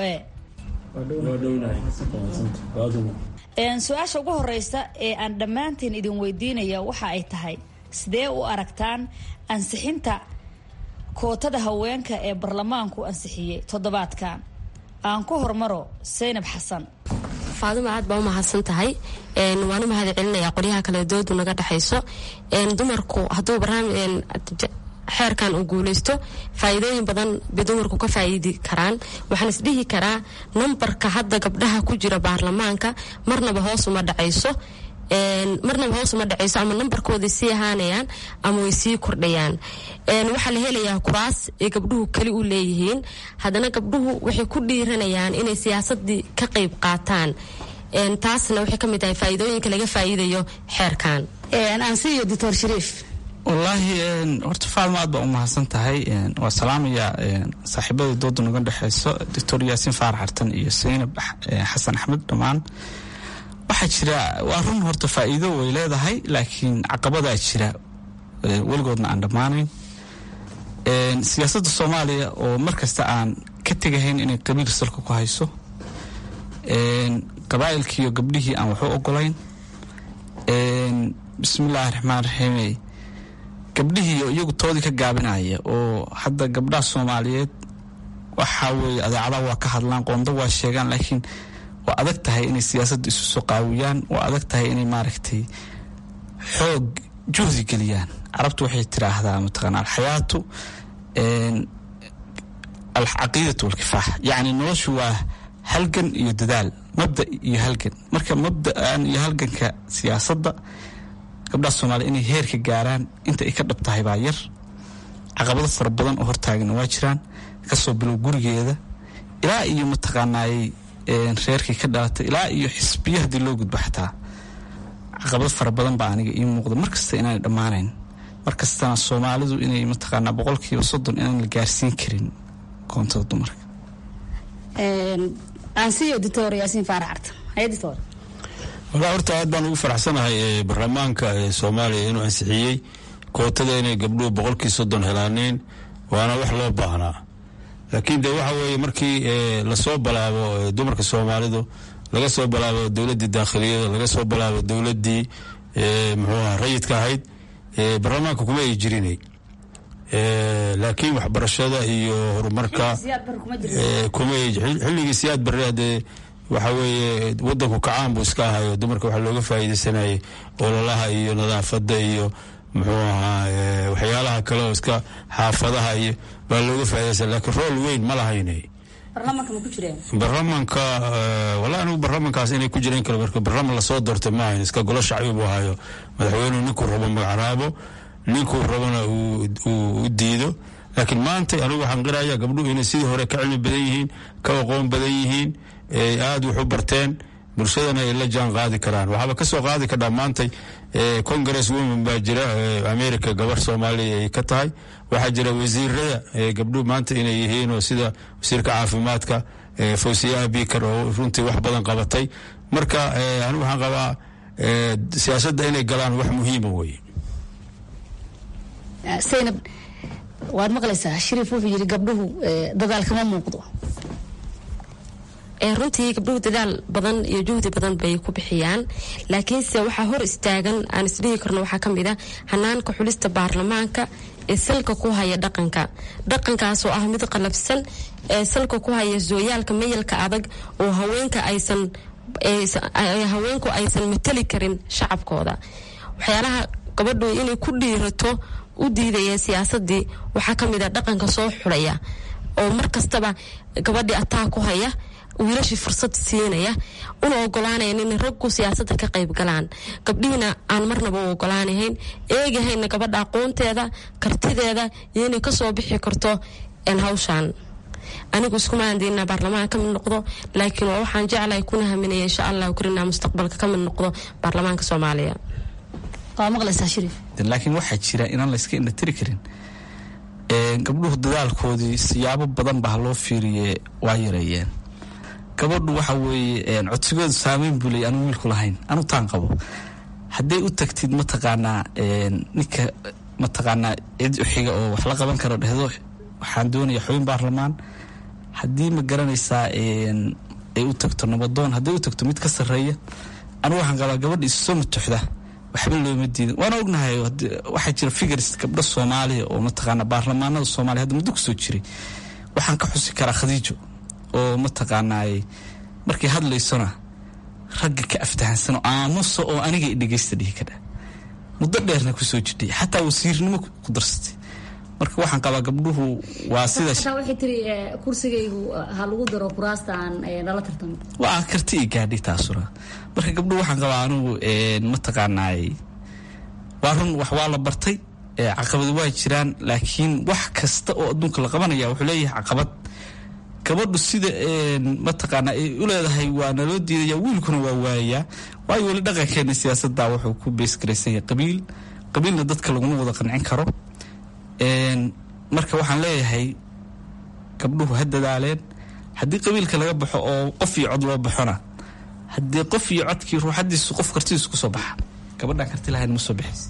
a su-aasha ugu horeysa ee aan dhammaantiin idin weydiinaya waxa ay tahay sidee u aragtaan ansixinta kootada haweenka ee baarlamaanku ansixiyey toddobaadkan aan ku hormaro saynab xasan faaduma aad baa u mahadsan tahay waan u mahad celinayaa qolyaha kale doodu naga dhexayso dumarku hadduu xeerkan uu guuleysto faa'iidooyin badan bay dumarku ka faa'iidi karaan waxaan isdhihi karaa nambarka hadda gabdhaha ku jira baarlamaanka marnaba hoos uma dhacayso marnaba hoos uma dhacayso ama nambarkooday sii ahaanayaan ama way sii kordhayaan waxaa la helayaa kuraas ay gabdhuhu keli u leeyihiin haddana gabdhuhu waxay ku dhiiranayaan inay siyaasadii ka qayb qaataan taasna waxay ka mid tahay faa'iidooyinka laga faa'iidayo xeerkan ansiyo doctor shariif wallaahi horta faadma aad baa u mahadsan tahay waa salaamaya saaxiibada dooda naga dhexeyso doctor yaasiin faarax xartan iyo saynab xasan axmed dhammaan waxaa jira waa run horta faa'iido way leedahay laakiin caqabadaa jira weligoodna aan dhammaanayn siyaasadda soomaaliya oo mar kasta aan ka tegahayn inay qabiil salka ku hayso qabaa'ilkiiyo gabdhihii aan waxu ogolayn bismillaahi raxmaan raxiimey gabdhihiiyo iyagu toodii ka gaabinaya oo hadda gabdhaha soomaaliyeed waxaa weeye adeecadaha waa ka hadlaan qoonda waa sheegaan laakiin waa adag tahay inay siyaasadda isu soo qaawiyaan waa adag tahay inay maaragtay xoog juhdi geliyaan carabtu waxay tiraahdaa mataqaana alxayaatu alcaqiidatu walkifaax yacni noloshu waa halgan iyo dadaal mabda iyo halgan marka mabda'an iyo halganka siyaasadda gabdhaha soomaaliya inay heerka gaaraan inta ay ka dhab tahay baa yar caqabado fara badan oo hortaagana waa jiraan kasoo bilow gurigeeda ilaa iyo mataqaanaayey reerkii ka dhalatay ilaa iyo xisbiya haddii loo gudbo xataa caqabado fara badan baa aniga ii muuqda markasta inaanay dhammaanayn markastana soomaalidu inay mataqaanaa boqolkiiba soddon inaan la gaarsiin karin koontada dumarka ansiyo doctor yaasiin faarax cartan haye doctor walaa horta aad baan ugu faraxsanahay baarlamaanka soomaaliya inuu ansixiyey kootada inay gabdhuhu boqolkii soddon helaaneen waana wax loo baahnaa laakiin de waxa weeye markii lasoo balaabo dumarka soomaalidu laga soo balaabo dowladdii daakhiliyada laga soo balaabo dowladdii muxuuaha rayidka ahayd baarlamaanka kuma ay jirinay laakiin waxbarashada iyo horumarka xilligii siyaad barre hadee waxa weeye wadanku kacaan buu iska ahayo dumarka waxaa looga faa'iidaysanayay ololaha iyo nadaafadda iyo muxuu ahaa waxyaalaha kale oo iska xaafadaha iyo baa looga faa'iidaysan laakiin rool weyn ma lahaynay baarlamaanka wala anigu baarlamaankaas inay ku jireen kale marka baarlamaan lasoo doortay ma ahayn iska golo shacbi buu ahayo madaxweynuhu ninkuu rabo magacraabo ninkuu rabona uu diido laakiin maanta anigu waxaan qiraya gabdhuhu inay sidii hore ka cilmi badan yihiin ka aqoon badan yihiin aada wax u barteen bulshadana ay la jaan qaadi karaan waxaaba kasoo qaadi kardhaa maantay congress women baa jira america gabar soomaaliya ay ka tahay waxaa jira wasiirada gabdhuhu maanta inay yihiin oo sida wasiirka caafimaadka fawsiya abikar oo runtii wax badan qabatay marka anigu waxaan qabaa siyaasadda inay galaan wax muhiima weye saynab waad maqlaysaa shariif wuxuu yidhi gabdhuhu dadaal kama muuqdo runtii gabdhuhu dadaal badan iyo juhdi badan bay ku bixiyaan laakiinse waxaa hor istaagan aan isdhihi karno waxaa ka mid a hanaanka xulista baarlamaanka ee salka ku haya dhaqanka dhaqankaasoo ah mid qalabsan ee salka ku haya sooyaalka mayalka adag oo haweenka aysan haweenku aysan matali karin shacabkooda waxyaalaha gabadhu inay ku dhiirato u diidaya siyaasadii waxaa ka mid a dhaqanka soo xulaya oo mar kastaba gabadhii ataa ku haya wiilashii fursad siinaya una ogolaanayan in raggu siyaasadda ka qayb galaan gabdhihiina aan marnaba u ogolaanahayn eegahayna gabadha aqoonteeda kartideeda iyo inay kasoo bixi karto hawshaan anigu iskuma andiina baarlamaan ka mid noqdo laakiin waa waxaan jeclahay kuna haminaya insha allah karina mustaqbalka ka mid noqdo baarlamaanka soomaaliya laakiin waxaa jira inaan la iska indhatiri karin gabdhuhu dadaalkoodii siyaabo badan baa loo fiiriye waa yareeyeen gabadhu waxa weeye codsigoodu saameyn buu leey anu wiilku lahayn anu taan qabo hadday u tagtid mataqaanaa ninka mataqaanaa cid uxiga oo wax la qaban karo dhehdo waxaan doonaya xubin baarlamaan haddii ma garanaysaa ay u tagto nabadoon hadday u tagto mid ka sarreeya anigu waxaan qabaa gabadha isu soo matuxda waxba looma diidan waana ognahay waxaa jira figars gabdho soomaaliya oo mataqaana baarlamaanada soomaaliya hadda muddo kusoo jiray waxaan ka xusi karaa khadiijo oo mataqaanaay markay hadlaysona ragga ka aftahansano aamusa oo aniga dhegeysta dhihi kadha muddo dheerna kusoo jirtay xataa wasiirnimo ku darsatay marka waxaan qabaa gabdhuhu waa sida xataa waxay tiri kursigaygu ha lagu daro kuraasta aan nala tartamo waa karti i gaadhay taasuna marka gabdhuhu waxaan qabaa anigu mataqaanaay waa run wax waa la bartay caqabad waa jiraan laakiin wax kasta oo adduunka la qabanaya wuxuu leeyahay caqabad gabadhu sida mataqaana ay u leedahay waa naloo diidaya wiilkuna waa waayayaa waayo weli dhaqankeena siyaasadda wuxuu ku beesgaraysan yahay qabiil qabiilna dadka laguma wada qancin karo marka waxaan leeyahay gabdhuhu ha dadaaleen haddii qabiilka laga baxo oo qof iyo cod loo baxona haddii qof iyo codkii ruuxadiisu qof kartidiisu kusoo baxa gabadhaan karti lahayn ma soo bixis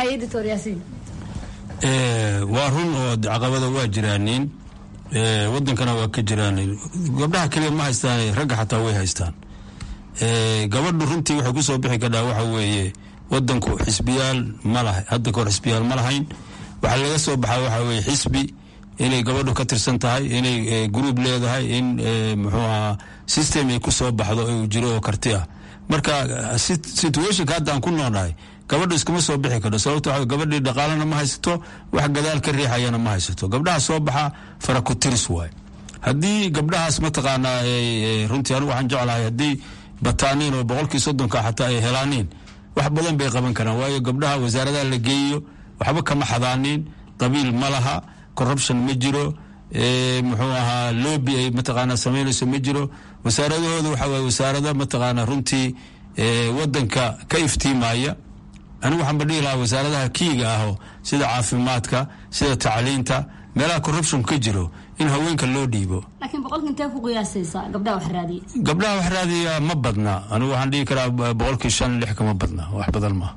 waa run oo caqabada waa jiraaniin wadankana waa ka jiraan gabdhaha keliya ma haystaan ragga xataa way haystaan gabadhu runtii waxay kusoo bixi kadhaa waxa weeye wadanku xisbiyaal ma laha hadda kahor xisbiyaal ma lahayn waxaa laga soo baxaa waxa weye xisbi inay gabadhu ka tirsan tahay inay gruub leedahay in muxuu ahaa system ay kusoo baxdo uu jiro oo karti ah marka situationka hadda aan ku noolnahay gabadhu iskama soo bixi karto sababto waa gabadhii dhaqaalana ma haysato wax gadaal ka riixayana ma haysato gabdhaha soo baxa fara ku tiris waay haddii gabdhahaas mataqaanaa runtii anigu waxaan jeclahay haddii bataaniin oo boqolkii soddonka xataa ay helaaniin wax badan bay qaban karaan waayo gabdhaha wasaaradaha la geeyo waxba kama xadaaniin qabiil ma laha corruption ma jiro muxuu ahaa lobby ay mataqaanaa samaynayso ma jiro wasaaradahooda waxa waye wasaarada mataqaanaa runtii wadanka ka iftiimaya anigu waxaan ba dhihi lahaa wasaaradaha kiiga aho sida caafimaadka sida tacliinta meelaha corruption ka jiro in haweenka loo dhiibo laakiin boqolka intee ku qiyaasaysa gabdhaha wax raadiya gabdhaha wax raadiya ma badna anigu waxaan dhihi karaa boqolkii shan lix kama badna wax badan ma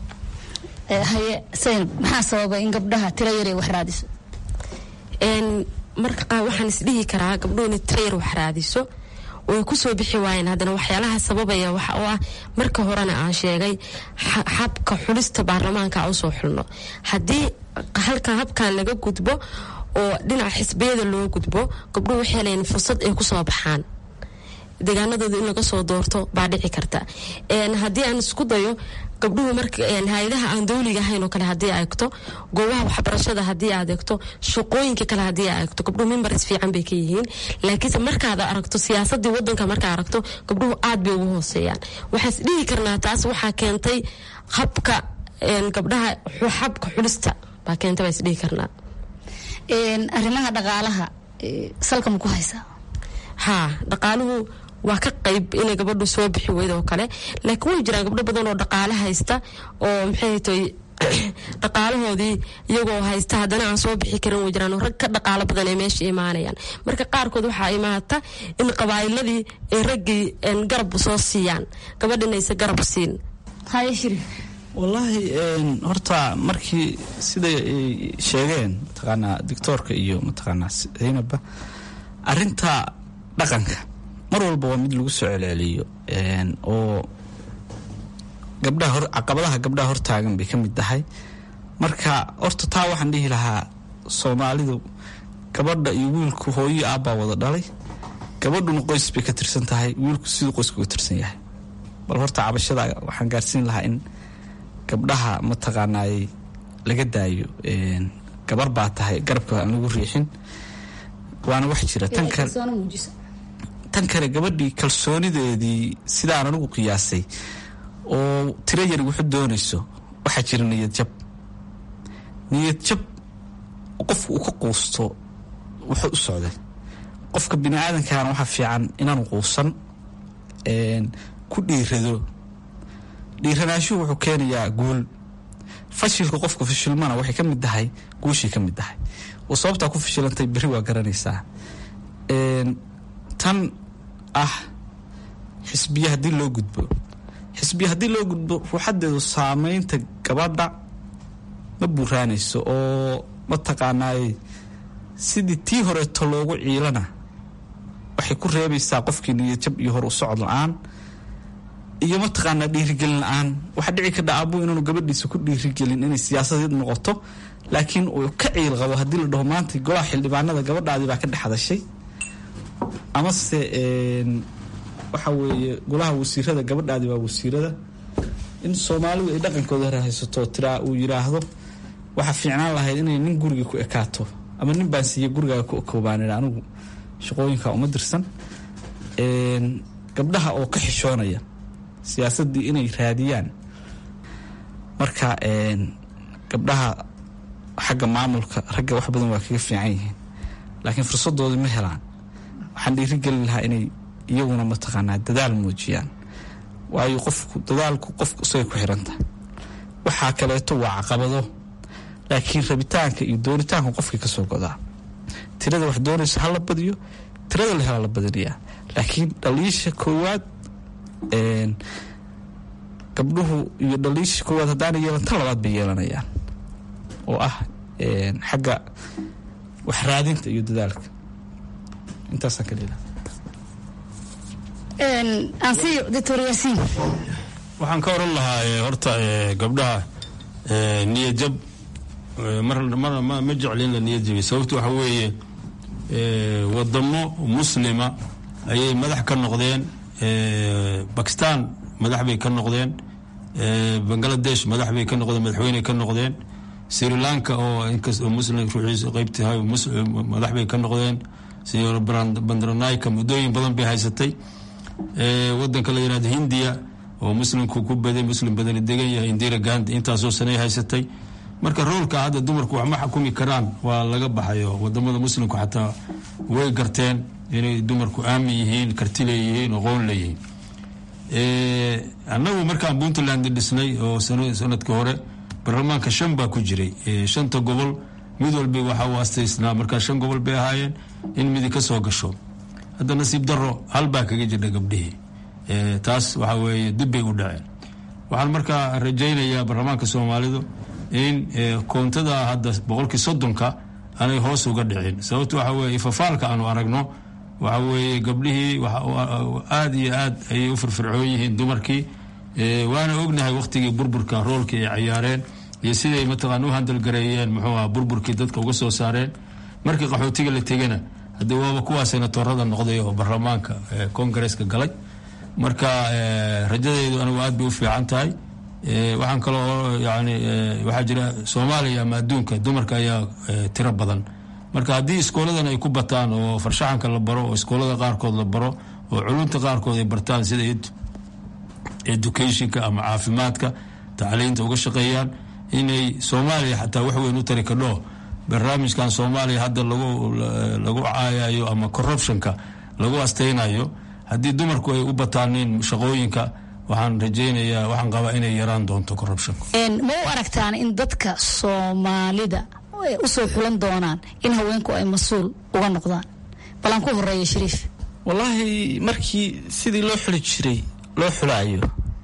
haye saynab maxaa sababa in gabdhaha tiro yar ay wax raadiso marka qaar waxaan isdhihi karaa gabdhuhuna tiro yar wax raadiso way kusoo bixi waayeen haddana waxyaalaha sababaya waxa oo ah marka horena aan sheegay habka xulista baarlamaanka usoo xulno haddii halka habkan laga gudbo oo dhinaca xisbiyada loo gudbo gabdhuhu waxay leeyiin fursad ay kusoo baxaan deegaanadooda in laga soo doorto baa dhici karta haddii aan isku dayo gabdhuhu marka hay-adaha aan dawliga ahayn oo kale haddii aegto goobaha waxbarashada haddii aad eegto shaqooyinka kale haddii aad eegto gabdhuhu membaris fiican bay ka yihiin laakiinse markaad aragto siyaasadii wadanka markaa aragto gabdhuhu aad bay ugu hooseeyaan waxaas dhihi karnaa taas waxaa keentay habka gabdhaha habka xulista baa keentay baa isdhihi karnaa arrimaha dhaqaalaha salka ma ku haysaa haa dhaqaaluhu waa ka qayb inay gabadhu soo bixi weyd oo kale laakiin way jiraan gabdho badan oo dhaqaale haysta oo maxay tay dhaqaalahoodii iyagoo haysta haddana aan soo bixi karin way jiraan oo rag ka dhaqaalo badan ay meesha imaanayaan marka qaarkood waxaa imaata in qabaa'iladii ay raggii garab soo siiyaan gabadhinaysa garab siin haye shiri wallaahi horta markii siday ay sheegeen mataqaanaa doctoorka iyo mataqaanaa zaynabba arinta dhaqanka mar walba waa mid lagu soo celceliyo oo gabdhaha hor caqabadaha gabdhaha hortaagan bay ka mid tahay marka horta taa waxaan dhihi lahaa soomaalidu gabadha iyo wiilku hooyo aabbaa wada dhalay gabadhuna qoys bay ka tirsan tahay wiilku siduu qoyska uga tirsan yahay bal horta cabashada waxaan gaarsiin lahaa in gabdhaha mataqaanaay laga daayo gabar baa tahay garabka aan lagu riixin waana wax jira tan kale tan kale gabadhii kalsoonideedii sidaan anigu qiyaasay oo tiro yar wuxu doonayso waxaa jira niyad jab niyad jab qofku uu ka quusto wuxuu u socday qofka bini aadamkaana waxaa fiican inaanu quusan ku dhiirado dhiiranaashuhu wuxuu keenayaa guul fashilka qofka fashilmana waxay ka mid tahay guushay ka mid tahay oo sababtaa ku fashilantay berri waa garanaysaa tan ah xisbiya haddii loo gudbo xisbiya haddii loo gudbo ruuxadeedu saameynta gabadha ma buuraanayso oo mataqaanaay sidii tii horeeto loogu ciilana waxay ku reebaysaa qofkii niyadjab iyo hor u socod la-aan iyo mataqaanaa dhiirigelin la-aan waxaa dhici kadha aabuu inaanu gabadhiisa ku dhiirigelin inay siyaasadeed noqoto laakiin uu ka ciil qabo haddii la dhaho maanta golaha xildhibaanada gabadhaadii baa ka dhex hadashay amase waxa weeye golaha wasiirada gabadhaadii waa wasiirada in soomaalidu ay dhaqankooda hore haysato tiraa uu yiraahdo waxaa fiicnaan lahayd inay nin guriga ku ekaato ama nin baan siiye gurigaaga ku koobaan anigu shaqooyinka uma dirsan gabdhaha oo ka xishoonaya siyaasaddii inay raadiyaan marka gabdhaha xagga maamulka ragga wax badan waa kaga fiican yihiin laakiin fursadoodii ma helaan waxaan dhiirigelin lahaa inay iyaguna mataqaanaa dadaal muujiyaan waayo qofku dadaalku qofku isagay ku xirantahay waxaa kaleeto waa caqabado laakiin rabitaanka iyo doonitaanka qofkii ka soo godaa tirada wax doonaysa ha la badiyo tirada la hela la badinayaa laakiin dhaliisha koowaad gabdhuhu iyo dhaliisha koowaad haddaana yeelan tan labaad bay yeelanayaan oo ah xagga wax raadinta iyo dadaalka intaasaan ka leedahay waxaan ka oran lahaa horta gabdhaha niyadjab ma jecli in la niyad jabiy sababto waxa weeye wadamo muslima ayay madax ka noqdeen bakistan madax bay ka noqdeen bangaladesh madax bay ka noqdeen madaxweyne ka noqdeen sri lanka oo inkastoo muslim ruuxiisa qeybtahay madax bay ka noqdeen sr bandranayka muddooyin badan bay haysatay wadanka la yihahdo hindiya oo muslimku ku baday muslim badani degan yahay indira gandi intaasoo sanay haysatay marka roolka hadda dumarku wax ma xukumi karaan waa laga baxayo wadamada muslimku xataa way garteen inay dumarku aamin yihiin karti leeyihiin aqoon leeyihiin annagu markaan puntland dhisnay oo sanadkii hore baarlamaanka shan baa ku jiray shanta gobol mid walba waxa uu astaysnaa markaa shan gobol bay ahaayeen in midi ka soo gasho hadda nasiib daro hal baa kaga jirha gabdhihii taas waxa weeye dib bay u dhaceen waxaan markaa rajaynayaa baarlamaanka soomaalidu in koontada hadda boqolkii soddonka aanay hoos uga dhicin sababto waxa weye ifafaalka aanu aragno waxa weeye gabdhihii aada iyo aad ayay u firfircoon yihiin dumarkii waana ognahay wakhtigii burburka roolkii ay cayaareen iyo siday mataqaana u handalgareeyeen muxuu aha burburkii dadka uga soo saareen markii qaxootiga la tegana haddii waaba kuwaa senatorada noqday oo baarlamaanka kongareeska galay marka rajadeydu anigu aad bay u fiican tahay waxaan kaloo yani waxaa jira soomaaliya ama adduunka dumarka ayaa tiro badan marka haddii iskooladan ay ku bataan oo farshaxanka la baro oo iskoolada qaarkood la baro oo culunta qaarkood ay bartaan sida educationka ama caafimaadka tacliinta uga shaqeeyaan inay soomaaliya xataa wax weyn u tari kadho barnaamijkan soomaaliya hadda lagu caayayo ama corruptionka lagu astaynayo haddii dumarku ay u bataanin shaqooyinka waxaan rajaynayaa waxaan qabaa inay yaraan doonto corruptionka ma u aragtaan in dadka soomaalida usoo xulan doonaan in haweenku ay mas-uul uga noqdaan balan ku horeeya shariif wallaahi markii sidii loo xuli jiray loo xulaayo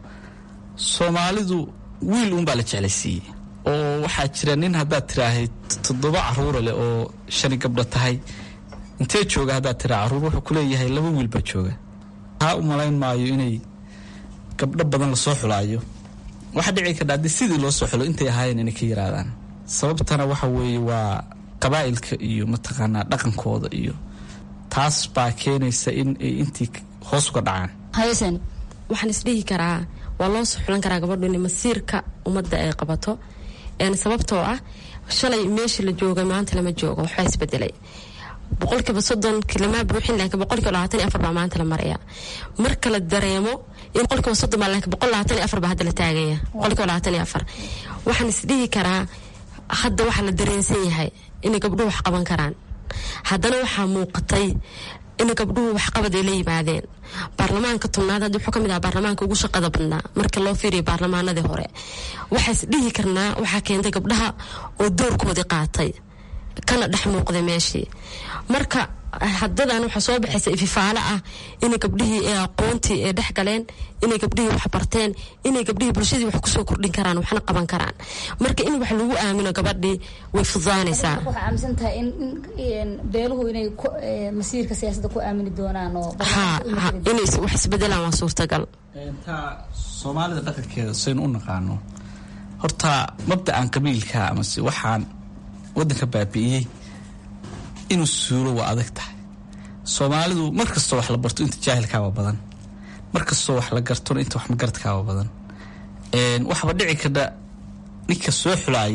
soomaalidu wiil uunbaa la jeclaysiiyey oo waxaa jira nin haddaad tiraahayd toddoba caruura leh oo shani gabdho tahay intee jooga haddaad tiraa caruur wuxuu ku leeyahay laba wiil baa jooga taa u malayn maayo inay gabdho badan lasoo xulaayo waxaa dhici kardha haddii sidii loo soo xulo intay ahaayeen inay ka yaraadaan sababtana waxa weeye waa qabaa'ilka iyo mataqaanaa dhaqankooda iyo taas baa keenaysa in ay intii hoos uga dhacaan waxaan isdhihi karaa waa loo soo xulan karaa gabadhu in masiirka ummadda ay qabato sababtoo ah shalay meesha la joogay maanta lama joogo waxbaa isbedelay boqolkiiba soddonki lama buuxin laakiin boqolkiiba labaatan iyo afar baa maanta la maraya marka la dareemo in boqolkiiba soddon baa laakiin boqol labaatan iyo afar baa hadda la taagaya boqolkiiba labaatan iyo afar waxaan isdhihi karaa hadda waxaa la dareensan yahay inay gabdhuhu wax qaban karaan haddana waxaa muuqatay in gabdhuhu waxqabad ay la yimaadeen baarlamaanka tobnaad hadda wuxuu ka mid aha baarlamaanka ugu shaqada badnaa marka loo fiiriyo baarlamaanadii hore waxaa is dhihi karnaa waxaa keentay gabdhaha oo doorkoodii qaatay kana dhex muuqday meeshii marka hadadan waxaa soo baxaysa ififaalo ah inay gabdhihii ee aqoontii ee dhex galeen inay gabdhihii wax barteen inay gabdhihii bulshadii wax kusoo kordhin karaan waxna qaban karaan marka in wax lagu aamino gabadhii way fududaanaysaa waxaa aaminsan tahay in beeluhu inay masiirka siyaasadda ku aamini doonaan oo ha ha inay wax isbedelaan waa suurtagal taa soomaalida dhaqankeeda saynu u naqaano horta mabda'an qabiilka amase waxaan waddanka baabi'iyey inuu suulo waa adag tahay soomaalidu mar kastoo wax la barto inta jaahilkaaba badan mar kastoo wax la gartona inta wax magaradkaaba badan waxba dhici kardha ninka soo xulaaya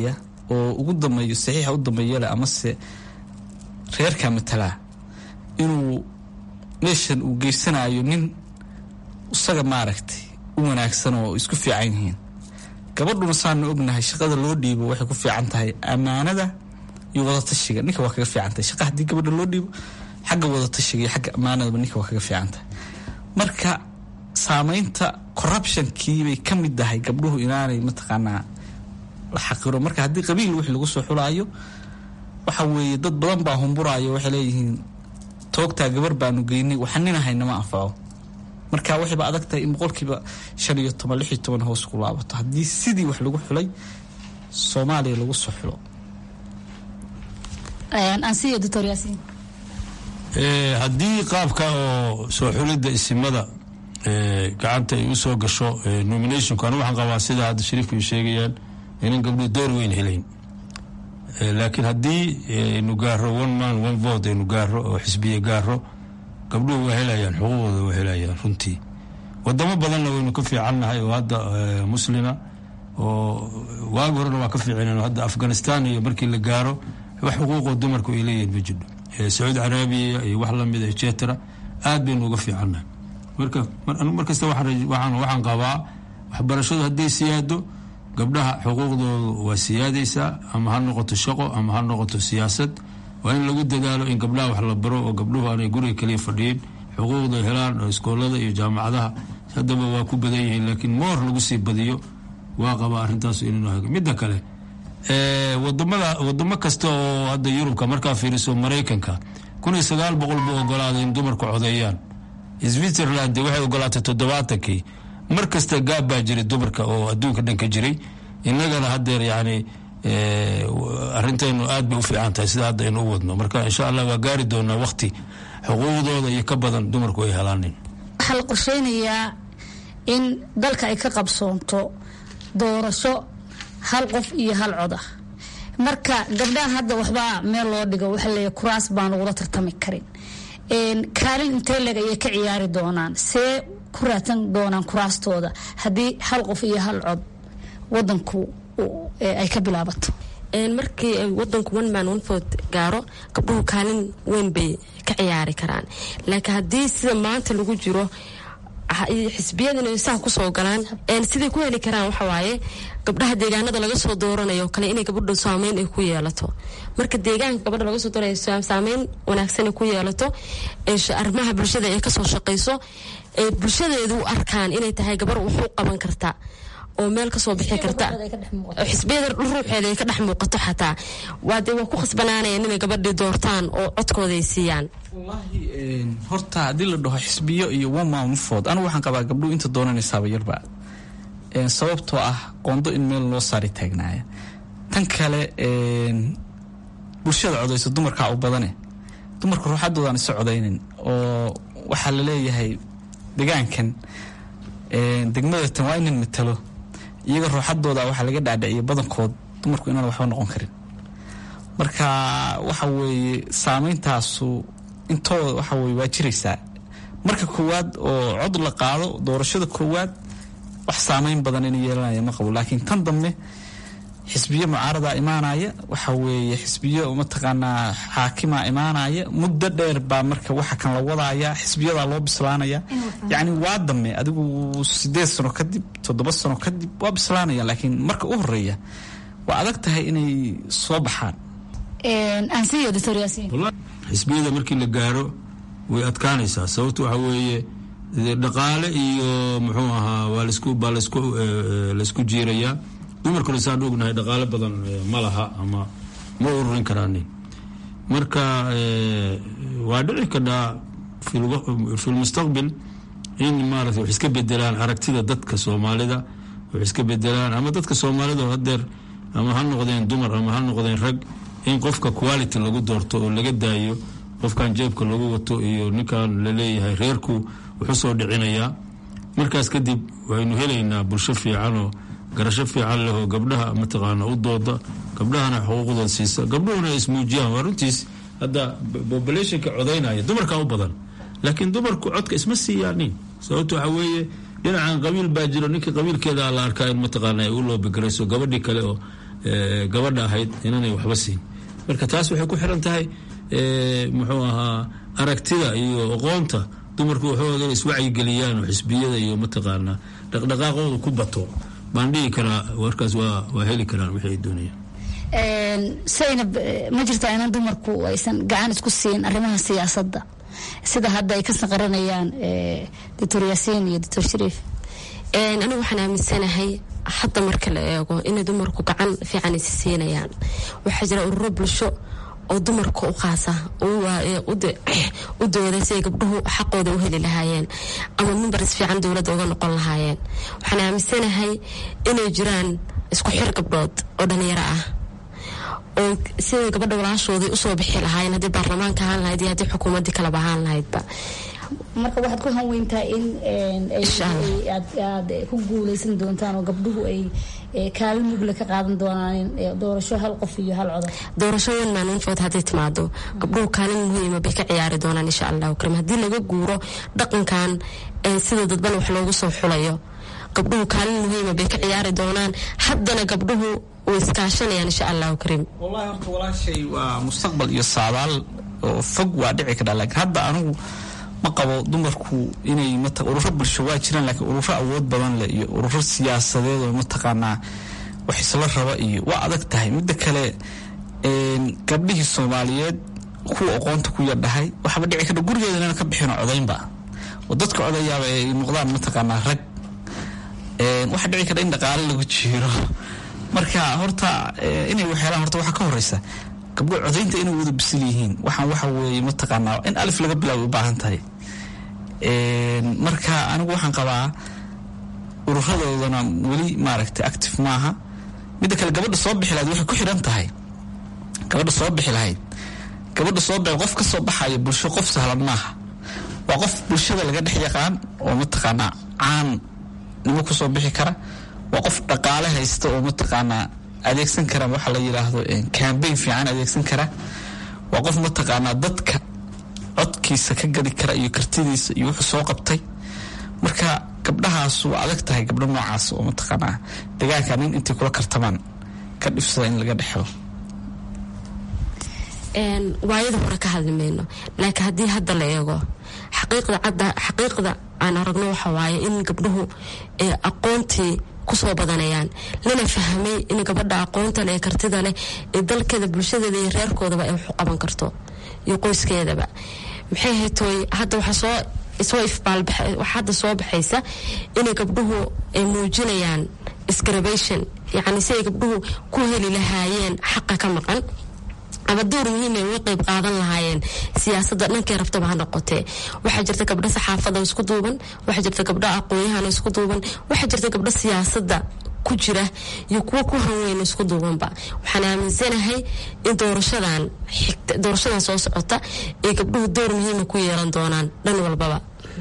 oo ugu dambeeyo saxiixa u dambeeya leh amase reerka matalaa inuu meeshan uu geysanayo nin isaga maaragtay u wanaagsan oo isku fiican yihiin gabadhuna saana ognahay shaqada loo dhiibo waxay ku fiican tahay ammaanada iyo wadatashiga ninka waa kaga fiican tahay shaqa haddii gabadha loo dhiibo xagga wadatashiga iyo xagga ammaanadaba ninka waa kaga fiican tahay marka saameynta corruptionkiibay ka mid tahay gabdhuhu inaanay mataqaanaa la xaqiro marka haddii qabiil wixii lagu soo xulaayo waxa weeye dad badan baa humburaayo waxay leeyihiin toogtaa gabar baanu geynay waxa nin ahaynama anfaco marka waxayba adag tahay in boqolkiiba shan iyo toban lix iyo toban hoos ku laabato haddii sidii wax lagu xulay soomaaliya lagu soo xulo ansiyo doctor yaasiin haddii qaabka oo soo xulidda isimada gacanta ay u soo gasho nominationku anu waxaan qabaa sida hadda shariifku ay sheegayaan inan gabdhuhu door weyn helayn laakiin haddii aynu gaaro one man one vote aynu gaaro oo xisbiye gaaro gabdhuhu waa helayaan xuquuqdooda waa helayaan runtii wadamo badanna waynu ka fiicannahay oo hadda muslima oo waagi horena waa ka fiicinen hadda afghanistan iyo markii la gaaro wax xuquuqoo dumarku ay leeyihiin ma jidho sacuudi carabiya iyo wax lamida etcetera aad baynu uga fiicannahay marka markasta waxaan qabaa waxbarashadu hadday siyaado gabdhaha xuquuqdoodu waa siyaadaysaa ama ha noqoto shaqo ama ha noqoto siyaasad waa in lagu dadaalo in gabdhaha wax la baro oo gabdhuhu aanay guriga kaliya fadhiyin xuquuqda helaan oo iskoolada iyo jaamacadaha haddaba waa ku badan yihiin laakiin moor lagu sii badiyo waa qabaa arrintaas inuu midda kale wadamada wadamo kasta oo hadda yurubka markaa fiiriso maraykanka kun iyo sagaal boqol buu ogolaaday in dumarku codeeyaan switzerland waxay ogolaatay toddobaatankii mar kasta gaab baa jiray dumarka oo adduunka dhan ka jiray innagana haddeer yacni arrintaynu aad bay u fiican tahay sida hadda aynu u wadno marka insha allah waa gaari doonaa wakti xuquuqdooda iyo ka badan dumarku ay helaanin waxaa la qorsheynayaa in dalka ay ka qabsoonto doorasho hal qof iyo hal cod ah marka gabdhaha hadda waxbaa meel loo dhigo waxa leeyahy kuraas baan ugula tartami karin kaalin intee leg ayay ka ciyaari doonaan see ku raadsan doonaan kuraastooda haddii hal qof iyo hal cod wadanku ay ka bilaabato markii wadanku one man one vote gaaro gabdhuhu kaalin weyn bay ka ciyaari karaan laakiin haddii sida maanta lagu jiro xisbiyadina saa kusoo galaan siday ku heli karaan waxawaaye gabdhaha deegaanada laga soo dooranayo kale inay gabadha saameyn ay ku yeelato marka deegaanka gabadha laga soo dooranay saameyn wanaagsan ay ku yeelato arrimaha bulshada ay kasoo shaqayso ay bulshadeedu u arkaan inay tahay gabar wax u qaban karta oo meel kasoo bixi karta xisbiyada ruuxeeda ay ka dhex muuqato xataa waa dee waa ku khasbanaanayaan inay gabadhii doortaan oo codkooda ay siiyaan horta haddii la dhaho xisbiyo iyo woman food anigu waxaan qabaa gabdhuhu inta doonanaysaaba yarba sababtoo ah qoondo in meel loo saari taagnaaya tan kale bulshada codayso dumarkaa u badane dumarka ruuxadoodaan isa codaynin oo waxaa la leeyahay degaankan degmada tan waa inan matalo iyaga ruuxadooda waxaa laga dhaadhiciya badankood dumarku inaan waxba noqon karin marka waxa weeye saameyntaasu intooda waxa weye waa jiraysaa marka koowaad oo cod la qaado doorashada koowaad wax saameyn badan inay yeelanaya ma qabo laakiin tan dambe xisbiyo mucaaradaa imaanaya waxa weeye xisbiyo mataqaanaa xaakimaa imaanaya muddo dheer baa marka waxa kan la wadaaya xisbiyadaa loo bislaanaya yacni waa dame adigu sideed sano kadib toddoba sano kadib waa bislaanaya laakiin marka u horeeya waa adag tahay inay soo baxaan xisbiyada markii la gaaro way adkaanaysaa sababto waxa weeye dhaqaale iyo muxuu ahaa waa lasku baa lasku laysku jiirayaa dumarkuna saan ognahay dhaqaale badan ma laha ama ma ururin karaanin marka waa dhici kadhaa fi lmustaqbil in maarata wax iska bedelaan aragtida dadka soomaalida wax iska bedelaan ama dadka soomaalida hadeer ama ha noqdeen dumar ama ha noqdeen rag in qofka quality lagu doorto oo laga daayo qofkan jeebka lagu wato iyo ninkan laleeyahay reerku wuxu soo dhicinayaa markaas kadib waynu helaynaa bulsho fiicanoo garasho fiican leh oo gabdhaha mataqaana u dooda gabdhahana xuquuqdooda siisa gabdhuhuna ay ismuujiyaan waa runtiis hadda populationka codaynaya dumarkaa u badan laakiin dumarku codka isma siiyaanin sababto waxa weeye dhinacan qabiil baa jiro ninka qabiilkeeda la arkaa in mataqaana ay u loobigarayso gabadhii kale oo gabadha ahayd inanay waxba siin marka taas waxay ku xiran tahay muxuu ahaa aragtida iyo aqoonta dumarku waxooda iswacyigeliyaan oo xisbiyada iyo mataqaanaa dhaqdhaqaaqooda ku bato baan dhihi karaa warkaas waa waa heli karaan wixii ay doonayaan saynab ma jirtaa inan dumarku aysan gacan isku siin arrimaha siyaasadda sida hadda ay ka saqaranayaan doctor yaasiin iyo doctor shariif anigu waxaan aaminsanahay hadda marka la eego inay dumarku gacan fiican isi siinayaan waxaa jira ururo bulsho oo dumarka u qaasa u dooda si ay gabdhuhu xaqooda u heli lahaayeen ama mimbaris fiican dowladda uga noqon lahaayeen waxaan aaminsanahay inay jiraan isku xir gabdhood oo dhalinyaro ah oo siday gabadha walaashoodii usoo bixi lahaayeen haddii baarlamaanka ahaan lahayd iyo haddii xukuumaddii kaleba ahaan lahaydba marka waxaad ku hanweyntaa in aad ku guuleysan doontaan oo gabdhuhu ay kaalin mugle ka qaadan doonaan doorasho hal qof iyo hal codar doorasho wan maalinfood hadday timaado gabdhuhu kaalin muhiima bay ka ciyaari doonaan insha allahu karim haddii laga guuro dhaqankan sida dadban wax loogu soo xulayo gabdhuhu kaalin muhiima bay ka ciyaari doonaan haddana gabdhuhu way iskaashanayaan insha allahu karim wallahi horta walaashay waa mustaqbal iyo saadaal oo fog waa dhici kadhaa laakiin hadda anigu ma qabo dumarku inay ururo bulsho waa jiraan laakiin ururo awood badan leh iyo ururo siyaasadeed oo mataqaanaa wax isla raba iyo waa adag tahay midda kale gabdhihii soomaaliyeed kuwa aqoonta ku yardhahay waxaaba dhici kadha gurigeeda inaan ka bixino codaynba oo dadka codayaaba ay noqdaan mataqaanaa rag waxaa dhici kadha in dhaqaale lagu jiiro marka horta inay waxyeelaan horta waxaa ka horeysa gabdho codaynta inay wada bisil yihiin waxaan waxa weeye mataqaanaa in alif laga bilaabo u baahan tahay marka anigu waxaan qabaa ururadoodana weli maaragtay active maaha midda kale gabadha soo bixi lahayd waxay ku xidhan tahay gabadha soo bixi lahayd gabadha soo bixi qof ka soo baxaya bulsho qof sahlan maaha waa qof bulshada laga dhex yaqaan oo mataqaanaa caan nimo kusoo bixi kara waa qof dhaqaale haysta oo mataqaanaa adeegsan kara waxa la yiraahdo cambaign fiican adeegsan kara waa qof mataqaanaa dadka codkiisa ka gadi kara iyo kartidiisa iyo wuxuu soo qabtay marka gabdhahaas waa adag tahay gabdho noocaas oo mataqaanaa degaanka nin intay kula kartamaan ka dhifsada in laga dhexelo waayada hore ka hadli mayno laakiin haddii hadda la eego xaqiiqda cadda xaqiiqda aan aragno waxa waaye in gabdhuhu aqoontii kusoo badanayaan lana fahmay in gabadha aqoonta leh ee kartida leh ee dalkeeda bulshadeeda iyo reerkoodaba ay waxu qaban karto iyo qoyskeedaba maxay haytooy hadda waxaa soo soo ifbaalbax hadda soo baxaysa inay gabdhuhu ay muujinayaan scarabation yacni si ay gabdhuhu ku heli lahaayeen xaqa ka maqan ama door muhiim ay uga qayb qaadan lahaayeen siyaasadda dhankay rabtaba ha noqotee waxaa jirta gabdho saxaafada isku duuban waxaa jirta gabdho aqoon-yahana isku duuban waxaa jirta gabdho siyaasadda ku jira iyo kuwo ku hanweyn isku duubanba waxaan aaminsanahay in doorashadan xigta doorashadan soo socota ay gabdhuhu door muhiima ku yeelan doonaan dhan walbaba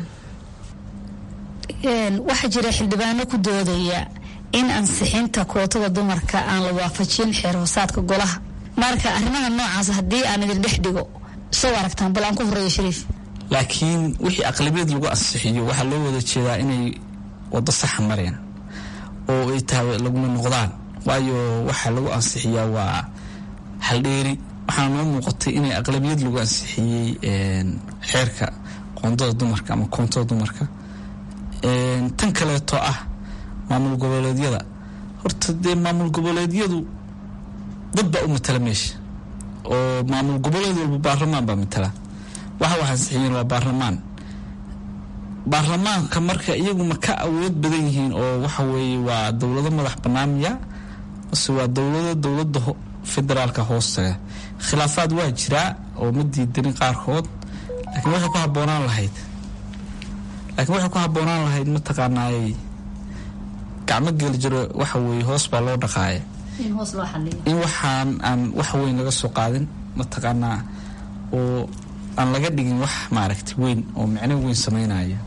waxaa jira xildhibaano ku doodaya in ansixinta kootada dumarka aan la waafajin xeer hoosaadka golaha marka arrimaha noocaas haddii aan idin dhex dhigo soo aragtaan bal aan ku horeeyo shariif laakiin wixii aqlabiyad lagu ansixiyo waxaa loo wada jeedaa inay wado saxa mareen oo ay tahay laguma noqdaan waayo waxaa lagu ansixiyaa waa haldheeri waxaana noo muuqatay inay aqlabiyad lagu ansixiyey xeerka qoondada dumarka ama koontada dumarka tan kaleeto ah maamul goboleedyada horta dee maamul goboleedyadu dad baa u matala meesha oo maamul goboleed walba baarlamaan baa matala waxa wax ansixiyeen waa baarlamaan baarlamaanka marka iyagu ma ka awood badan yihiin oo waxa weeye waa dowlado madax banaamiya mase waa dowlado dowladda federaalka hoostaga khilaafaad waa jiraa oo ma diidanin qaarkood laakiin waxay ku habboonaan lahayd laakiin waxay ku habboonaan lahayd mataqaanaay gacmo geli jiro waxa weeye hoos baa loo dhaqaaya in waxaan aan wax weyn laga soo qaadin mataqaanaa oo aan laga dhigin wax maaragtay weyn oo micno weyn sameynaya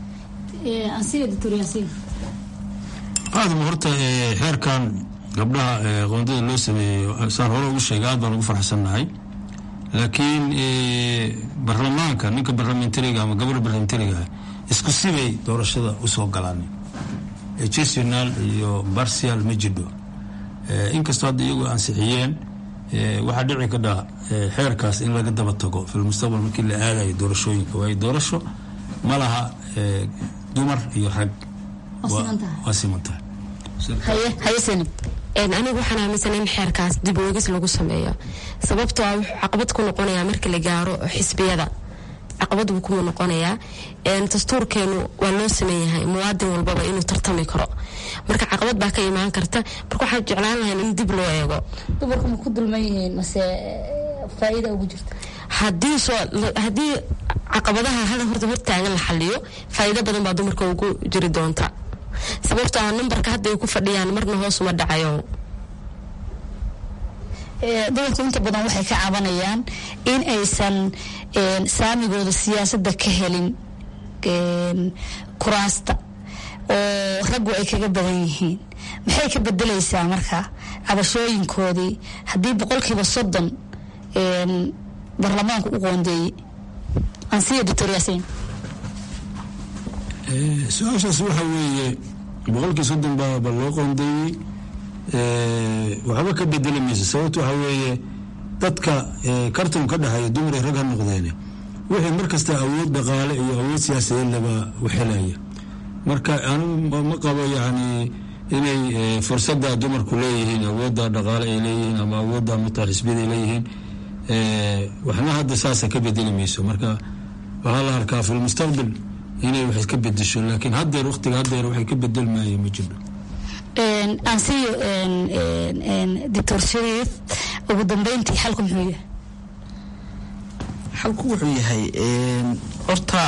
aadama horta xeerkan gabdhaha qoondada loo sameeyo saan hore ugu sheegay aad baan ugu farxsannahay laakiin baarlamaanka ninka barlamentariga ama gabadha barlamentariga isku sibay doorashada usoo galaan gestional iyo barcial ma jidho inkastoo hadda iyagu ansixiyeen waxaa dhici kadha xeerkaas in laga daba tago filmustaqbal markii la aadayo doorashooyinka waayo doorasho ma laha dumar iyo rag waa siman tahay anigu waxaan aaminsan in xeerkaas dib oogis lagu sameeyo sababtoo ah wuxuu caqabad ku noqonayaa marka la gaaro xisbiyada caqabad buu kuma noqonayaa dastuurkeenu waa loo sameeyahay muwaadin walbaba inuu tartami karo marka caqabad baa ka imaan karta marka waxaan jeclaan lahayn in dib loo eego dumarku ma ku dulman yihiin mase faa'iida ugu jirta haddii soo haddii caqabadaha hada horta hortaagan la xaliyo faa'iido badan baa dumarka ugu jiri doonta sababtoo ah nambarka hadda ay ku fadhiyaan marna hoos uma dhacayo dumarku inta badan waxay ka cabanayaan in aysan saamigooda siyaasadda ka helin kuraasta oo raggu ay kaga badan yihiin maxay ka bedelaysaa marka cabashooyinkoodii haddii boqolkiiba soddon baarlamaanku u qoondeeyey ansiya doctor yaasiin su-aashaas waxa weeye boqolkii soddon baaba loo qoondeeyey waxba ka bedeli mayso sababta waxa weeye dadka karton ka dhexeeya dumar iyo rag ha noqdeene wixii markasta awood dhaqaale iyo awood siyaasadeed laba waxelaya marka anigu ma qabo yacni inay fursadda dumarku leeyihiin awoodda dhaqaale ay leeyihiin ama awoodda mutaa xisbiyada ay leeyihiin waxna hadda saasa ka bedeli mayso marka waxaa la arkaa fi lmustaqbal inay wax ka bedesho laakiin haddeer waqtiga haddeer waxay ka bedelmaaye ma jirto ansiyo doctor shariif ugu dambeyntii xalku muxuu yahay xalku wuxuu yahay horta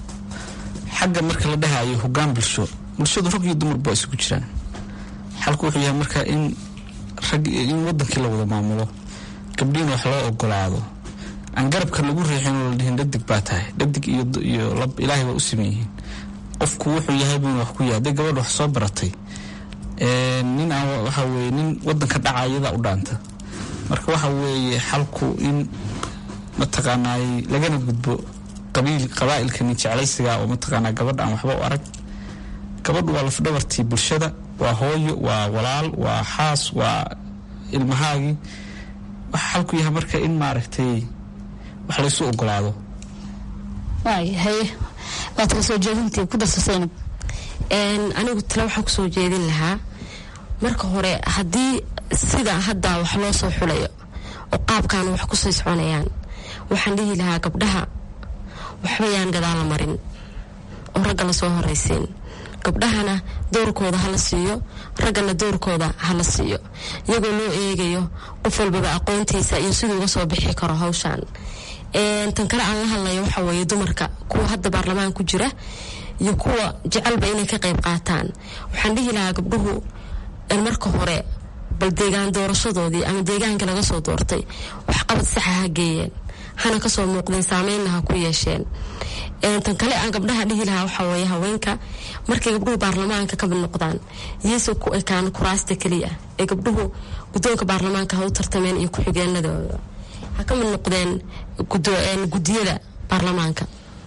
xagga marka la dhahayo hogaan bulsho bulshadu rag iyo dumarba waa isugu jiraan xalku wuxuu yahay marka in rag in wadankii la wada maamulo gabdhiina wax loo ogolaado aan garabka lagu riixin oo la dhihin dhadig baa tahay dhadig iyo lab ilaahay waa u siman yihiin qofku wuxuu yahay buuna wax ku yahay hadday gabadha wax soo baratay nin aan waxa weye nin wadanka dhaca iyadaa u dhaanta marka waxa weeye xalku in mataqaanaay lagana gudbo qabiil qabaa'ilka nin jeclaysiga oo mataqaanaa gabadha aan waxba u arag gabadhu waa lafdhabartii bulshada waa hooyo waa walaal waa xaas waa ilmahaagii waxa xalku yahay marka in maaragtay wax laysu ogolaado waay haye waa tala soo jeedintii ku darso saynab anigu tale waxaan kusoo jeedin lahaa marka hore haddii sida hadda wax loo soo xulayo oo qaabkan wax kusii soconayaan waxaan dhihi lahaa gabdhaha waxba yaan gadaala marin oo ragga lasoo horaysiin gabdhahana doorkooda hala siiyo raggana doorkooda hala siiyo iyagoo loo eegayo qof walbaba aqoontiisa iyo siduu uga soo bixi karo hawshan tan kale aan la hadlayo waxa weeye dumarka kuwa hadda baarlamaan ku jira iyo kuwa jecelba inay ka qayb qaataan waxaan dhihi lahaa gabdhuhu marka hore bal deegaan doorashadoodii ama deegaanka laga soo doortay waxqabad saxa ha geeyeen hana kasoo muuqdeen saameynna ha ku yeesheen tan kale aan gabdhaha dhihi lahaa waxaa weeye haweenka markay gabdhuhu baarlamaanka ka mid noqdaan iyase ku ekaan kuraasta keliya ee gabdhuhu guddoonka baarlamaanka ha u tartameen iyo ku-xigeenadooda ha ka mid noqdeen gudiyada baarlamaanka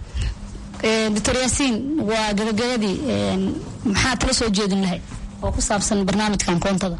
doctor yaasiin waa gabagabadii maxaa tala soo jeedin lahayd oo ku saabsan barnaamijkan koontada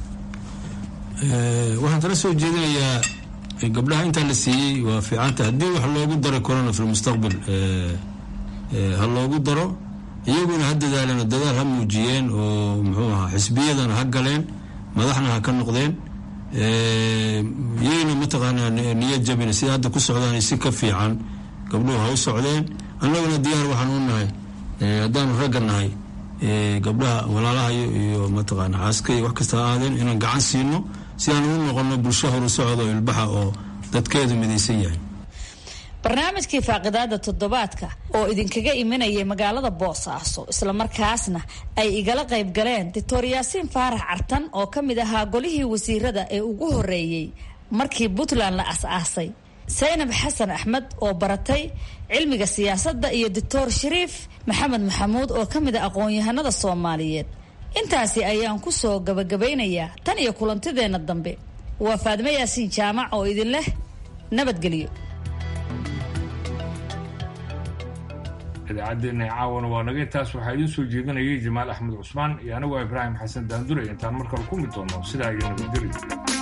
waxaan tala soo jeedinayaa gabdhaha intaa la siiyey waa fiicanta haddii wax loogu daro corona fi lmustaqbal ha loogu daro iyaguna ha dadaaleen oo dadaal ha muujiyeen oo muxuu ahaa xisbiyadana ha galeen madaxna ha ka noqdeen iyagana mataqaanaa niyad jabina sida hadda ku socdaan si ka fiican gabdhuhu ha u socdeen annaguna diyaar waxaan u nahay haddaanu ragga nahay gabdhaha walaalahayo iyo mataqaana xaaska iyo wax kasta ha aadeen inaan gacan siino si aan u noqono bulsho horu socdo ilbaxa oo dadkeedu midaysan yahay barnaamijkii faaqidaada toddobaadka oo idinkaga imanayay magaalada boosaaso islamarkaasna ay igala qayb galeen doctor yaasiin faarax cartan oo ka mid ahaa golihii wasiirada ee ugu horeeyey markii puntland la as-aasay saynab xasan axmed oo baratay cilmiga siyaasadda iyo doctor shariif maxamed maxamuud oo ka mid a aqoon-yahanada soomaaliyeed intaasi ayaan ku soo gabagabaynayaa tan iyo kulantideenna dambe waa faadme yaasiin jaamac oo idin leh nabadgelyo idaacaddeenna caawana waa naga intaas waxaa idiin soo jeedinayay jamaal axmed cusmaan iyo anigoo ibraahim xasan daandure intaan markale ku mid doono sidaa iyo nabadgelyo